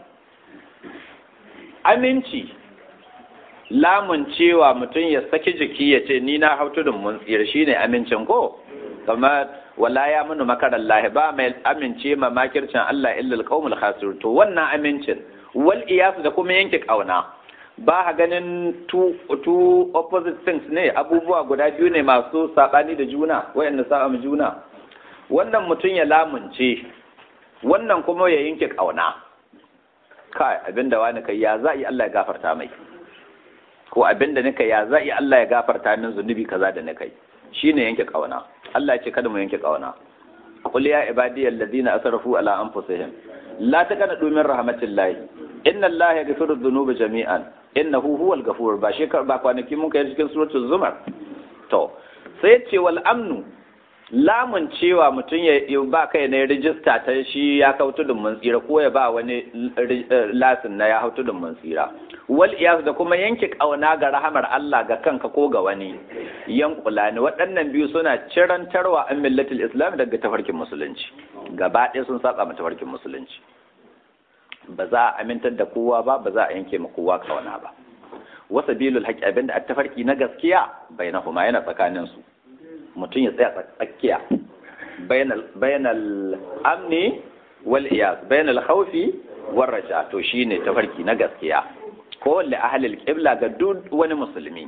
aminci lamun cewa mutum ya saki jiki ya ce ni na hautu da mun tsira shine amincin ko kamar wala ya munu makarar lahi ba mai amince ma makircin Allah illa alqaumul khasir to wannan amincin wal iyasu da kuma yanke kauna ba ha ganin two, two opposite things ne abubuwa guda biyu ne masu sabani da juna wayanda sa mu juna wannan mutum ya lamunce wannan kuma ya yanke kauna kai abinda wani kai ya za yi Allah ya gafarta mai ko abinda nika ya za yi Allah ya gafarta min zunubi kaza da nika yi shine yanke kauna Allah ya ce kada mu yanke kauna qul ya ibadiyal ladina asrafu ala anfusihim la taqnatu min rahmatillahi inna Allah yaghfiru dhunuba jami'an innahu huwal ghafur ba shi ba kwanaki mun kai cikin suratul zumar to sai ce wal amnu lamun cewa mutum ya ba kai ne rijista ta shi ya kau tudun mun tsira ko ya ba wani lasin na ya hau tudun mun tsira wal iyas da kuma yanke kauna ga rahamar Allah ga kanka ko ga wani yankula ne waɗannan biyu suna cirantarwa an millatul islam daga tafarkin musulunci gaba ɗaya sun saba ma tafarkin musulunci ba za a amintar da kowa ba ba za a yanke ma kowa kauna ba wasa bilul haƙi abinda a tafarki na gaskiya bainahuma yana tsakanin su mutum ya tsaya tsakiya bainal amni wal iyas bainal khawfi war raja to shine tafarki na gaskiya ko li ahlil qibla ga duk wani musulmi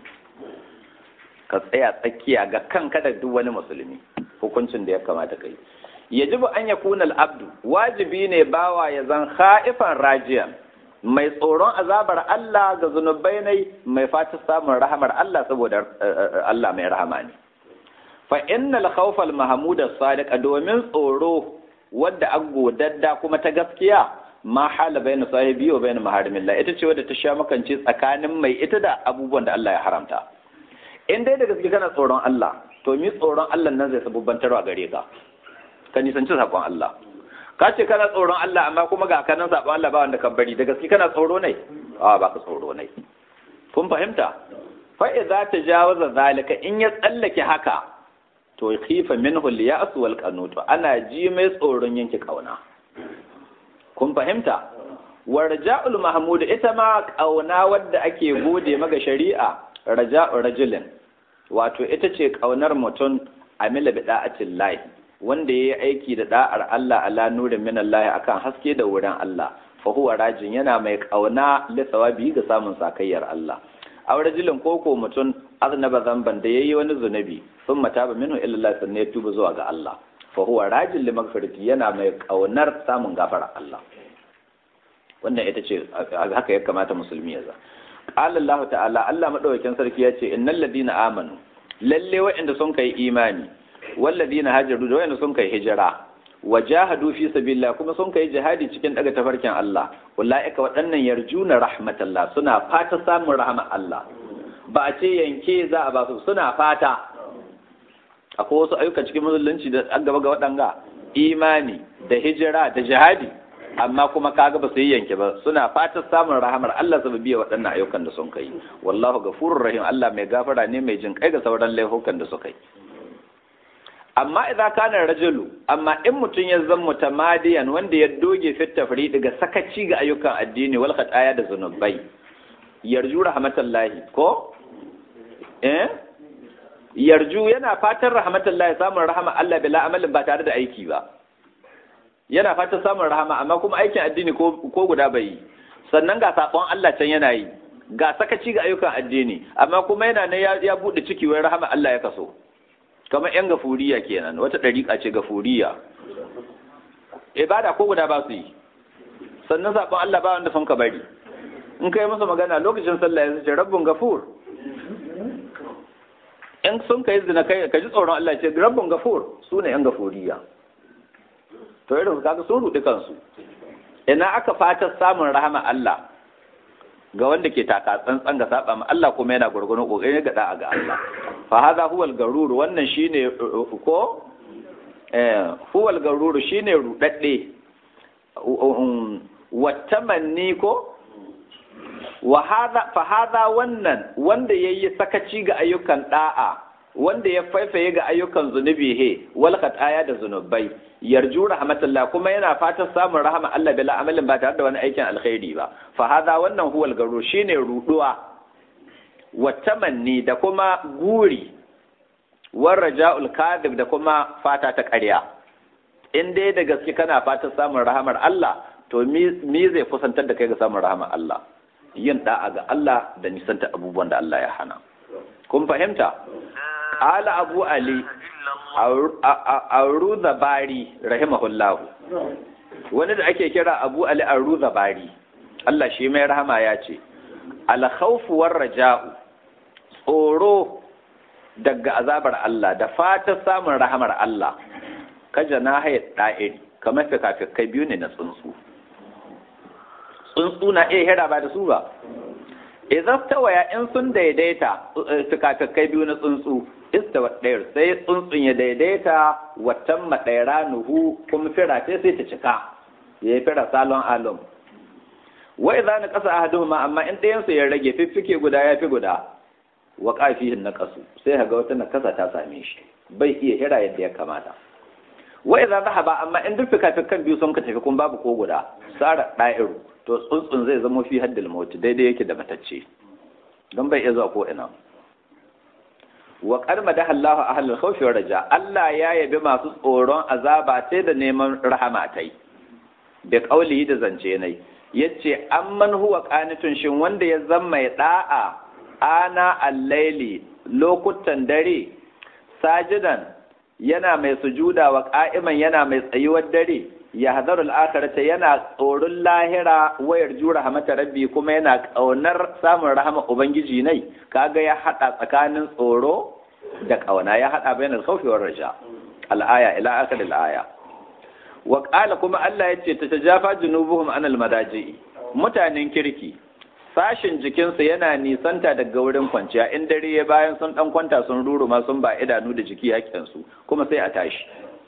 ka tsaya tsakiya ga kanka da duk wani musulmi hukuncin da ya kamata kai yajibu an yakuna al abdu wajibi ne bawa ya zan khaifan rajiyan mai tsoron azabar Allah ga zunubai ne mai fata samun rahamar Allah saboda Allah mai rahama ne fa innal khawfal mahmud as-sadiq domin tsoro wadda aggodadda kuma ta gaskiya ma hala bayna sahibi wa bayna maharimillah ita ce wadda ta sha makance tsakanin mai ita da abubuwan da Allah ya haramta in dai da gaske kana tsoron Allah to mi tsoron Allah nan zai sabubbantarwa gare ka ka nisanci sabon Allah ka ce kana tsoron Allah amma kuma ga kanan sabon Allah ba wanda ka bari da gaske kana tsoro ne a ba ka tsoro ne kun fahimta fa idza tajawaza zalika in ya tsallake haka to khifa minhu al-ya'su wal qanut ana ji mai tsoron yanke kauna kun fahimta wa raja'ul mahmud ita ma kauna wadda ake gode maga shari'a raja'u rajulin wato ita ce kaunar mutum amila bi da'atin lahi wanda yayi aiki da da'ar Allah ala nurin min Allah akan haske da wurin Allah fa huwa rajin yana mai kauna li thawabi ga samun sakayyar Allah aw rajulin koko mutum aznaba zamban da yayi wani zunubi sun mata ba minhu illa Allah sanne ya tuba zuwa ga Allah fa huwa rajin li magfirati yana mai kaunar samun gafara Allah wannan ita ce haka ya kamata musulmi ya za qala Allah ta'ala Allah madaukakin sarki ya ce innal ladina amanu lalle waɗanda sun kai imani wal ladina hajaru da waɗanda sun kai hijira wajahadu fi sabilillah kuma sun kai jihadi cikin daga tafarkin Allah ulaika waɗannan yarjuna rahmatallah suna fata samun rahmar Allah ba a ce yanke za a ba su suna fata akwai wasu ayyuka cikin musulunci da an gaba ga waɗanga imani da hijira da jihadi amma kuma kaga ba su yi yanke ba suna fatan samun rahamar Allah su biya waɗannan ayyukan da sun kai wallahu gafurur rahim Allah mai gafara ne mai jin kai ga sauran laifukan da suka yi amma idan kana rajulu amma in mutum ya zama mutamadiyan wanda ya doge fit tafri daga sakaci ga ayyukan addini wal khataya da zunubai yarju rahmatallahi ko eh yarju yana fatan rahmatallahi samun rahama Allah bila amalin ba tare da aiki ba yana fatan samun rahama amma kuma aikin addini ko guda bai yi sannan ga sabon Allah can yana yi ga sakaci ga ayyukan addini amma kuma yana ne ya bude ciki wai rahama Allah ya kaso kamar yan gafuriya kenan wata dariƙa ce gafuriya ibada ko guda ba su yi sannan sabon Allah ba wanda sun ka bari in kai masa magana lokacin sallah ya ce rabbun gafur in sun kai zina kai ka ji tsoron Allah ce rabbun gafur su ne yan gafuriya to irin kaga sun rudi kansu ina aka fata samun rahama Allah ga wanda ke taka tsantsan ga saba ma Allah kuma yana gurgurun kokari ga da'a ga Allah fa hadha huwa al-garur wannan shine ko eh huwa al-garur shine rudadde watamanni ko wa hadha fa hadha wannan wanda yayi sakaci ga ayyukan da'a wanda ya faifaye ga ayyukan zunubi he wal khataya da zunubai yarju rahmatullah kuma yana fatan samun rahama Allah bila amalin ba tare da wani aikin alkhairi ba fa hadha wannan huwal garu shine ruduwa wa tamanni da kuma guri war raja'ul kadhib da kuma fata ta ƙarya in dai da gaske kana fatan samun rahamar Allah to me zai kusantar da kai ga samun rahamar Allah yin da'a ga Allah da nisanta abubuwan da Allah ya hana kun fahimta Ala Abu Ali Aruza Bari rahimahullahu wani da ake kira Abu Ali Aruza Bari Allah shi mai rahama ya ce alkhawfu war raja'u tsoro daga azabar Allah da fatan samun rahamar Allah kaja na haye da'iri kamar fikafikai biyu ne na tsuntsu tsuntsu na iya hira ba da su ba idan tawaya in sun daidaita fikafikai biyu na tsuntsu istawa ɗayar sai tsuntsun ya daidaita watan maɗaira nuhu kuma fira ce sai ta cika ya yi fira salon alum wa idza na kasa ahaduhuma amma in ɗayan su ya rage fiffike guda ya fi guda wa qafihin na kasu sai ga wata nakasa ta same shi bai iya hira yadda ya kamata wa idza zahaba amma in duk fikafikan biyu sun ka tafi kun babu ko guda sara da'iru to tsuntsun zai zama fi haddil mauti daidai yake da matacce don bai iya zuwa ko ina wa karma da Allah ahlul khawfi wa raja Allah ya yabi masu tsoron azaba sai da neman rahama tai da kaulihi da zance nai yace amman huwa qanitun shin wanda ya zama ya da'a ana al-laili lokutan dare sajidan yana mai sujuda wa qa'iman yana mai tsayuwar dare ya hadarul akhirata yana tsoron lahira wayar jura rahmata rabbi kuma yana kaunar samun rahama ubangiji nai kaga ya hada tsakanin tsoro da kauna ya hada bainal khawfi war raja al-aya ila akhir al-aya wa qala kuma Allah yace ta tajafa junubuhum anil madaji mutanen kirki sashin jikinsu yana nisanta daga wurin kwanciya in dare ya bayan sun dan kwanta sun ruruma sun ba idanu da jiki su kuma sai a tashi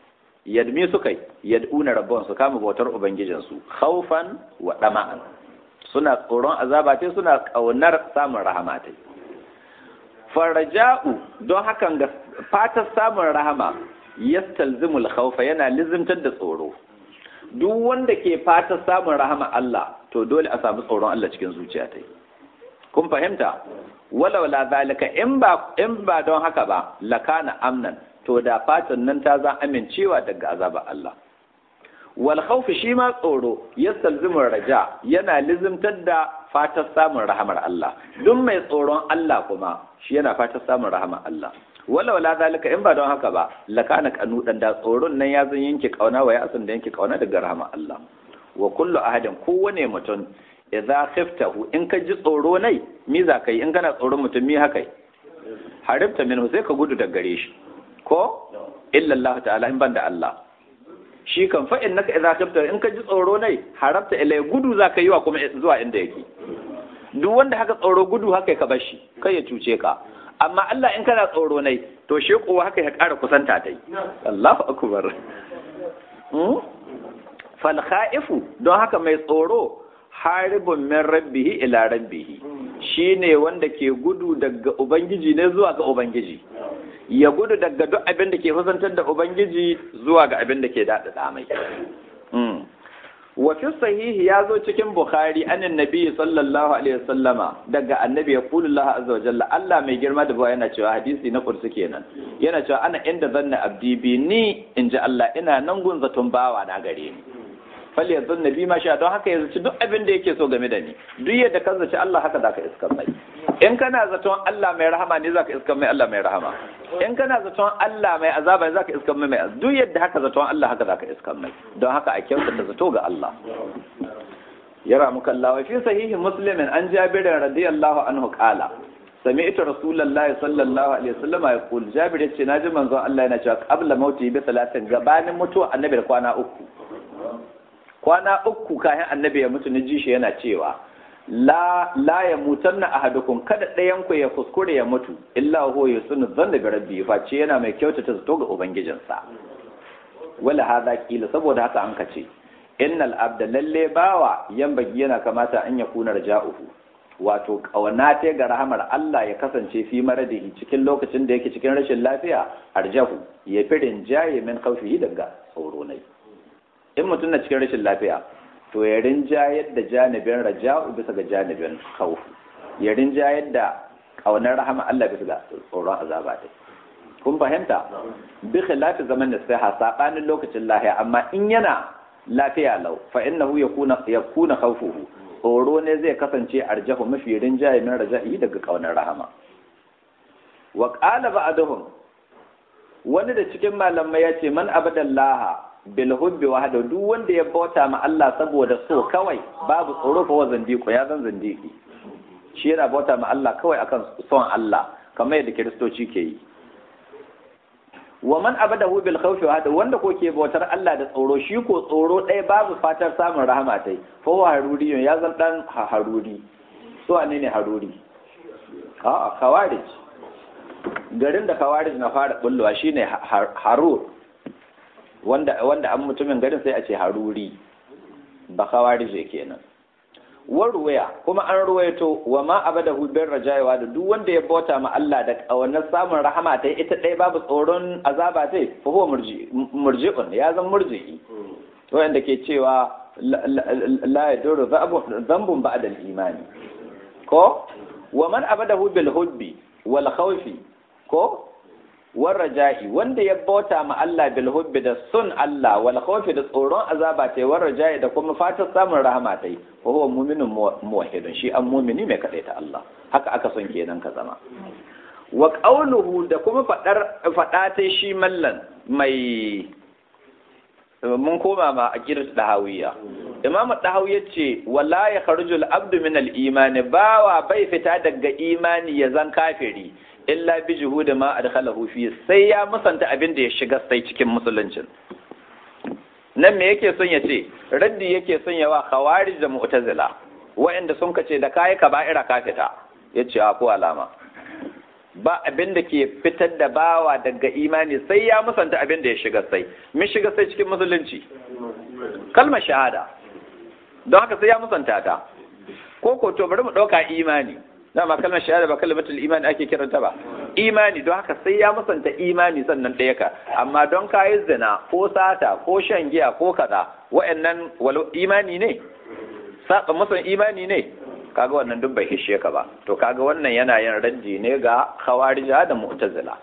yadmi suka yi yad'una rabbahum su kama bautar ubangijinsu khawfan wa dama'an suna tsoron azaba ce suna kaunar samun rahama ta faraja'u don hakan ga fatar samun rahama yastalzimul khawfa yana lizimtar da tsoro duk wanda ke fatar samun rahama Allah to dole a samu tsoron Allah cikin zuciya ta kun fahimta walau la zalika in ba in ba don haka ba lakana amnan to da fatan nan ta za amincewa daga azaba Allah wal khawf shi ma tsoro yastalzimu raja yana lizimtar da fatar samun rahamar Allah duk mai tsoron Allah kuma shi yana fatar samun rahamar Allah wala wala zalika in ba don haka ba lakana kanudan da tsoron nan ya zan yanke kauna wa ya asan da yanke kauna daga rahamar Allah wa kullu ahadin kowane mutum idza khiftahu in ka ji tsoro nai mi za kai in kana tsoron mutum mi haka haribta minhu sai ka gudu daga gare shi ko illa Allah ta'ala in banda Allah shi kan fa innaka idza khifta in ka ji tsoro nai harabta ilai gudu za ka yi wa kuma zuwa inda yake duk wanda haka tsoro gudu haka ka bar shi kai ya cuce ka amma Allah in kana tsoro nai to shi kuwa haka ya ƙara kusanta dai Allahu akbar fal khaifu don haka mai tsoro haribun min rabbihi ila rabbihi shine wanda ke gudu daga ubangiji ne zuwa ga ubangiji ya gudu daga duk abin da ke kusantar da ubangiji zuwa ga abin da ke daɗaɗa mai wa fi sahihi ya zo cikin bukhari anin nabi sallallahu alaihi wasallama daga annabi ya kulu Allah azza wa jalla Allah mai girma da bawa yana cewa hadisi na kursu kenan yana cewa ana inda zanna abdi bi ni in ji Allah ina nan gun zaton bawa na gare ni fal yanzu nabi ma sha don haka ya zaci duk abin da yake so game da ni duk yadda ka zaci Allah haka zaka iskar mai in kana zaton Allah mai rahama ne zaka iskar mai Allah mai rahama in kana zaton Allah mai azaba ne zaka iskar mai mai duk yadda haka zaton Allah haka zaka iskar mai don haka a kyautata zato ga Allah yara muka Allah fi sahihi muslimin an jabirin radiyallahu anhu qala sami'tu rasulullahi sallallahu alaihi wasallam yaqul jabir yace naji manzon Allah yana cewa qabla mauti bi salatin gabanin mutuwa annabi da kwana uku kwana uku kayan annabi ya mutu ji shi yana cewa la la ya mutanna ahadukum kada ɗayan ku ya kuskure ya mutu illa huwa yusunu dhanna bi rabbi face yana mai kyautata zato ga ubangijinsa wala hada kila saboda haka an kace innal abda lalle bawa yambagi yana kamata an ya kuna raja'uhu wato kauna ta ga rahamar Allah ya kasance fi maradihi cikin lokacin da yake cikin rashin lafiya arjahu ya fi rinjaye min khawfihi daga tsoro nai in mutum na cikin rashin lafiya to ya rinjayar da janibin raja'u bisa ga janibin khawf ya rinjayar da kaunar rahama Allah bisa ga tsoron azaba ta kun fahimta bi khilafi zaman da sai sabanin lokacin lafiya amma in yana lafiya lau fa innahu yakuna yakuna khawfuhu tsoro ne zai kasance arjahu mafi rinjaye min raja'i daga kaunar rahama wa qala ba'dahum wani da cikin malamai ya ce man abadallaha bil hubbi wahda duk wanda ya bauta ma Allah saboda so kawai babu tsoro fa wa zandiko ya zan zandiki shi yana bauta ma Allah kawai akan son Allah kamar yadda kiristoci ke yi wa man abadahu bil khawfi wahda wanda ko ke bautar Allah da tsoro shi ko tsoro ɗaya babu fatar samun rahama tai fa wa haruri ya zan dan haruri so ne ne haruri a kawarij garin da kawarij na fara bullowa shine harur wanda wanda an mutumin garin sai a ce haruri ba kawarije kenan warwaya kuma an ruwaito wa ma abadahu bin rajayawa da duk wanda ya bauta ma Allah da kawannar samun rahama ta ita ɗaya babu tsoron azaba ta fa huwa murji'un ya zan murji'i wanda ke cewa la yaduru dhanbun ba'da al-imani ko wa man abadahu bil hubbi wal khawfi ko war raja'i wanda ya bauta ma Allah bil hubbi da sun Allah wal khawfi da tsoron azaba tai war raja'i da kuma fatan samun rahama tai wa huwa mu'minun muwahhidun shi an mu'mini mai kadaita Allah haka aka son kenan ka zama wa qawluhu da kuma fadar fada tai shi mallan mai mun koma ma a kirat dahawiya imam dahawi yace wala ya kharujul abdu min al imani bawa bai fita daga imani ya zan kafiri illa bi juhudi ma adkhalahu fi sai ya musanta abin da ya shiga sai cikin musuluncin nan me yake son ya ce raddi yake son ya wa khawarij da mu'tazila wa'anda sun kace da kai kaba'ira ka fita yace a ko alama ba abin da ke fitar da bawa daga imani sai ya musanta abin da ya shiga sai min shiga sai cikin musulunci kalmar shahada don haka sai ya musanta ta ko ko to bari mu ɗauka imani dama kalmar shahada ba kalmatul imani ake kiranta ba imani don haka sai ya musanta imani sannan ɗaya ka amma don kayi zina ko sata ko shan giya ko kaza wa'annan walau imani ne saba musan imani ne kaga wannan duk bai hishe ka ba to kaga wannan yana yin raddi ne ga khawarija da mu'tazila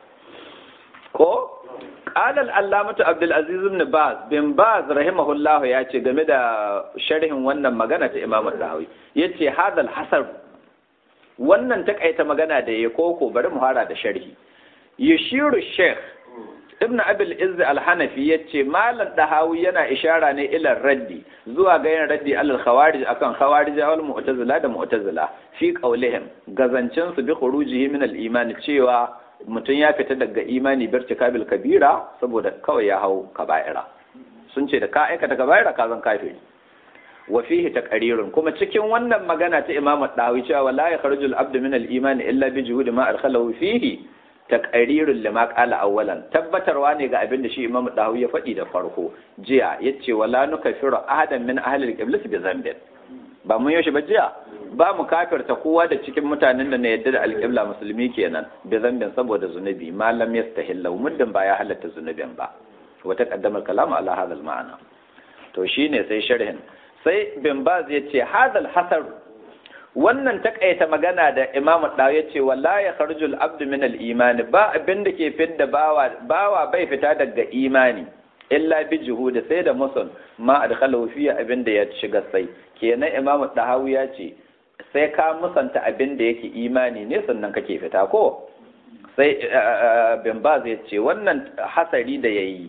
ko qala al-allamatu abdul aziz ibn baz bin baz rahimahullahu ya ce game da sharhin wannan magana ta imam al-dawi yace hadal hasar wannan takaita magana da ya koko bari mu fara da sharhi yashiru sheikh ibn abil izz al-hanafi yace malam dahawi yana ishara ne ila raddi zuwa ga yin raddi alal khawarij akan khawarij wal mu'tazila da mu'tazila fi qawlihim gazancin su bi khurujihi min al-iman cewa mutum ya fita daga imani birtikabil kabira saboda kawai ya hau kaba'ira sun ce da ka aikata kaba'ira ka zan kafiri wa fihi taqrirun kuma cikin wannan magana ta imamu dahawi cewa wala yakhruju al-abdu min al-iman illa bi juhudi ma adkhalahu fihi taqrirun lima qala awwalan tabbatarwa ne ga abin da shi imamu dahawi ya faɗi da farko jiya yace wala nukaffiru ahadan min ahli al-qiblah bi dhanbin ba mun yaushe ba jiya ba mu kafirta kowa da cikin mutanen da na yadda da alƙibla musulmi kenan bi zambin saboda zunubi malam yastahillahu muddin ba ya halatta zunubin ba wata kaddamar kalamu ala hadal ma'ana to shine sai sharhin sai bin baz ya ce hadal hasar wannan takaita magana da imamu dawo ya ce wala ya kharjul abdu min al imani ba abin da ke fidda bawa bawa bai fita daga imani illa bi juhudi sai da musul ma adkhalahu fi abin da ya shiga sai kenan imamu dahawu ya ce sai ka musanta abin da yake imani ne sannan kake fita ko sai bin baz ya ce wannan hasari da yayi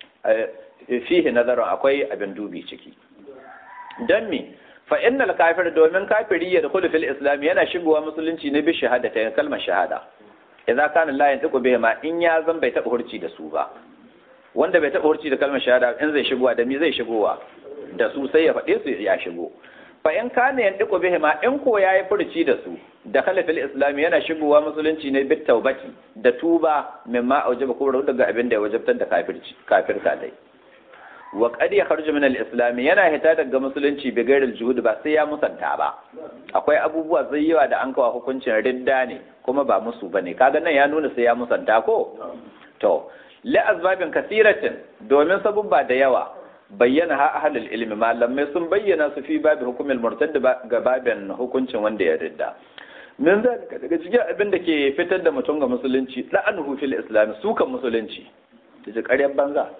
fihi nazarin akwai abin dubi ciki don me fa innal kafir domin kafiri ya dukulu fil islam yana shigowa musulunci ne bi shahada ta kalmar shahada idza kana la yantiqu bihi ma in ya zan bai taɓa hurci da su ba wanda bai taɓa hurci da kalmar shahada in zai shigowa da me zai shigowa da su sai ya faɗe su ya shigo fa in kana yantiqu bihi ma in ko yayi furci da su da kala fil islam yana shigowa musulunci ne bit taubati da tuba mimma aujaba ko daga abin da ya wajabtar da kafirci kafirta dai wa qad yakhruju min al-islam yana hita daga musulunci bi gairil juhud ba sai ya musanta ba akwai abubuwa zai yawa da an kawo hukuncin ridda ne kuma ba musu bane kaga nan ya nuna sai ya musanta ko to la azbabin kasiratin domin sabubba da yawa bayyana ha ahlul ilmi malamai sun bayyana su fi babi hukumil murtad ga babin hukuncin wanda ya ridda min zalika daga cikin abin da ke fitar da mutum ga musulunci la'anuhu fil islam sukan musulunci da ƙaryar banza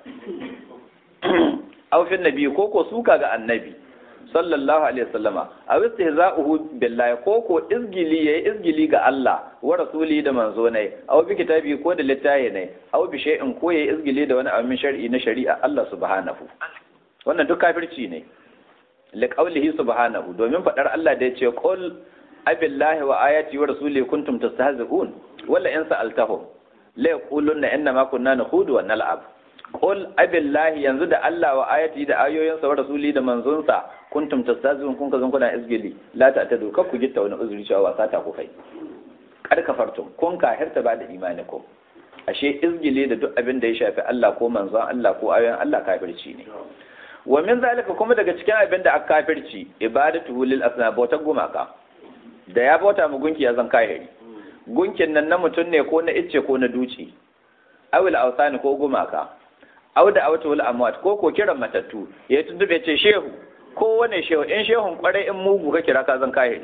aufin nabi ko ko suka ga annabi sallallahu alaihi wasallama a istihza'uhu billahi ko ko izgili yayi izgili ga Allah wa rasuli da manzo ne aw bi kitabi ko da littafi ne aw bi shay'in ko yayi izgili da wani abin shar'i na shari'a Allah subhanahu wannan duk kafirci ne li qawlihi subhanahu domin fadar Allah da yace qul abillahi wa ayati wa rasuli kuntum tastahzi'un wala in sa'altahum la yaquluna inna ma kunna nakhudu wa nal'ab qul abillahi yanzu da Allah wa ayati da ayoyinsa wa rasuli da manzonsa kuntum tastazun kun kazan kuna izgili la ta tadu kar ku gitta wani uzuri cewa wasa ta ku kai kar kafartum kun kahirta ba da imani ko ashe izgili da duk abin da ya shafi Allah ko manzon Allah ko ayoyin Allah kafirci ne wa min zalika kuma daga cikin abin da aka kafirci ibadatu lil asna bauta gumaka da ya bauta mu gunki ya zan kahiri gunkin nan na mutum ne ko na icce ko na duci awil ausani ko gumaka auda auta wal amwat ko ko kiran matattu ya tuntube ce shehu ko wane shehu in shehun kwarai in mugu ka kira ka zan kai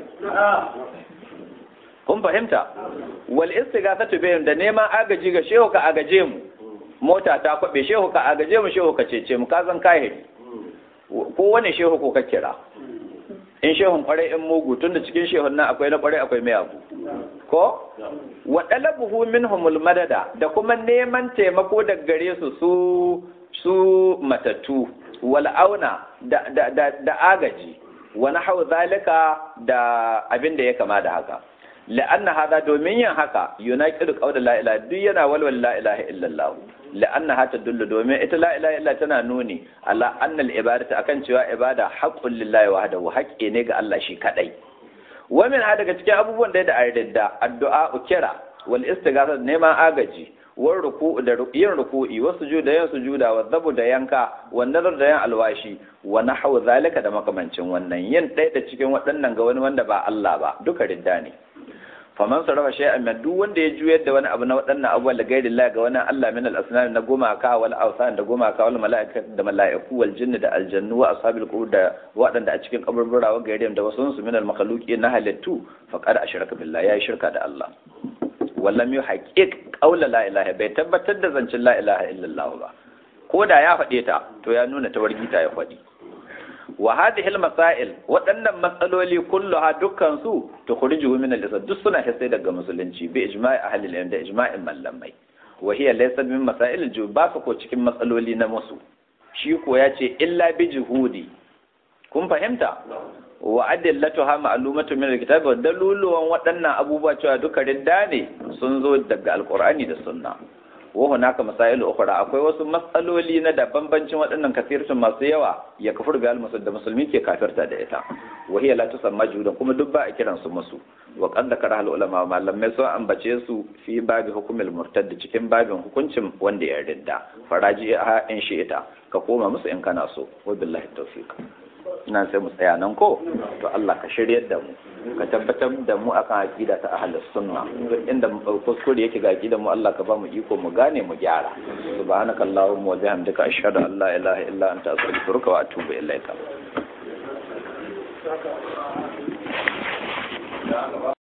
kun fahimta wal istighasatu bihim da neman agaji ga shehu ka agaje mu mota ta kwabe shehu ka agaje mu shehu ka cece mu ka zan kai ko wane shehu ko ka kira in shehun kwarai in mugu tunda cikin shehun nan akwai na kwarai akwai mayagu ko wa dalabuhu minhumul madada da kuma neman taimako daga gare su su su matattu wal auna da da da, da agaji wa nahwu zalika da abin da ya kama da haka la'anna hada domin yin haka yunaqidu qawla la ilaha duk yana walwal la ilaha illallah la'anna hata dullu domin ita la ilaha illa tana nuni ala anna al ibadatu akan cewa ibada haqqul lillahi wahdahu haqqi ne ga Allah shi kadai wamin ha daga cikin abubuwan da da ayyadda addu'a kira wal istighatha neman agaji war ruku'u da yin ruku'i wa sujuda yin sujuda wa zabu da yanka wa nazar da yin alwashi wa nahwu zalika da makamancin wannan yin ɗaya da cikin waɗannan ga wani wanda ba Allah ba duka ridda ne faman sarrafa shay'an min duk wanda ya juyar da wani abu na waɗannan abubuwan da gairi Allah ga wani Allah min al-asnam na gumaka wal awsan da gumaka wal mala'ika da mala'iku wal jinn da aljannu wa ashabil qubur da waɗanda a cikin kaburbura wa gairi da wasu su min al-makhluqi na halittu faqad ashraka billahi yayi shirka da Allah wallam yuhaqqiq qawla la ilaha bai tabbatar da zancin la ilaha illallah ba ko da ya faɗe ta to ya nuna tawargita ya faɗi wa hadhihi al-masail waɗannan matsaloli kulluha dukkan su tukhrijuhu min al-islam duk suna hisse daga musulunci bi ijma'i ahli al da ijma'in mallamai wa hiya laysa min masail al ba su ko cikin matsaloli na musu shi ko ya ce illa bi juhudi kun fahimta wa adillatuha ma'lumatu min al-kitab wa daluluwan waɗannan abubuwa cewa duka ridda ne sun zo daga alqur'ani da sunna wa hunaka masailu ukhra akwai wasu matsaloli na da bambancin waɗannan kafirtun masu yawa ya kafir ga musul da musulmi ke kafirta da ita wa hiya la tusamma judan kuma duk ba a kiran su musu wa qad dakara al ulama malamai sun ambace su fi babi hukumil murtad cikin babin hukuncin wanda ya ridda faraji ha in shi ita ka koma musu in kana so wa billahi tawfiq ina sai mu tsaya nan ko to Allah ka shiryar da mu ka tabbatar da mu akan aqida ta ahlus sunna duk inda kuskure yake ga aqidar mu Allah ka ba mu iko mu gane mu gyara subhanaka allahumma wa bihamdika ashhadu an la ilaha illa anta astaghfiruka wa atubu ilaika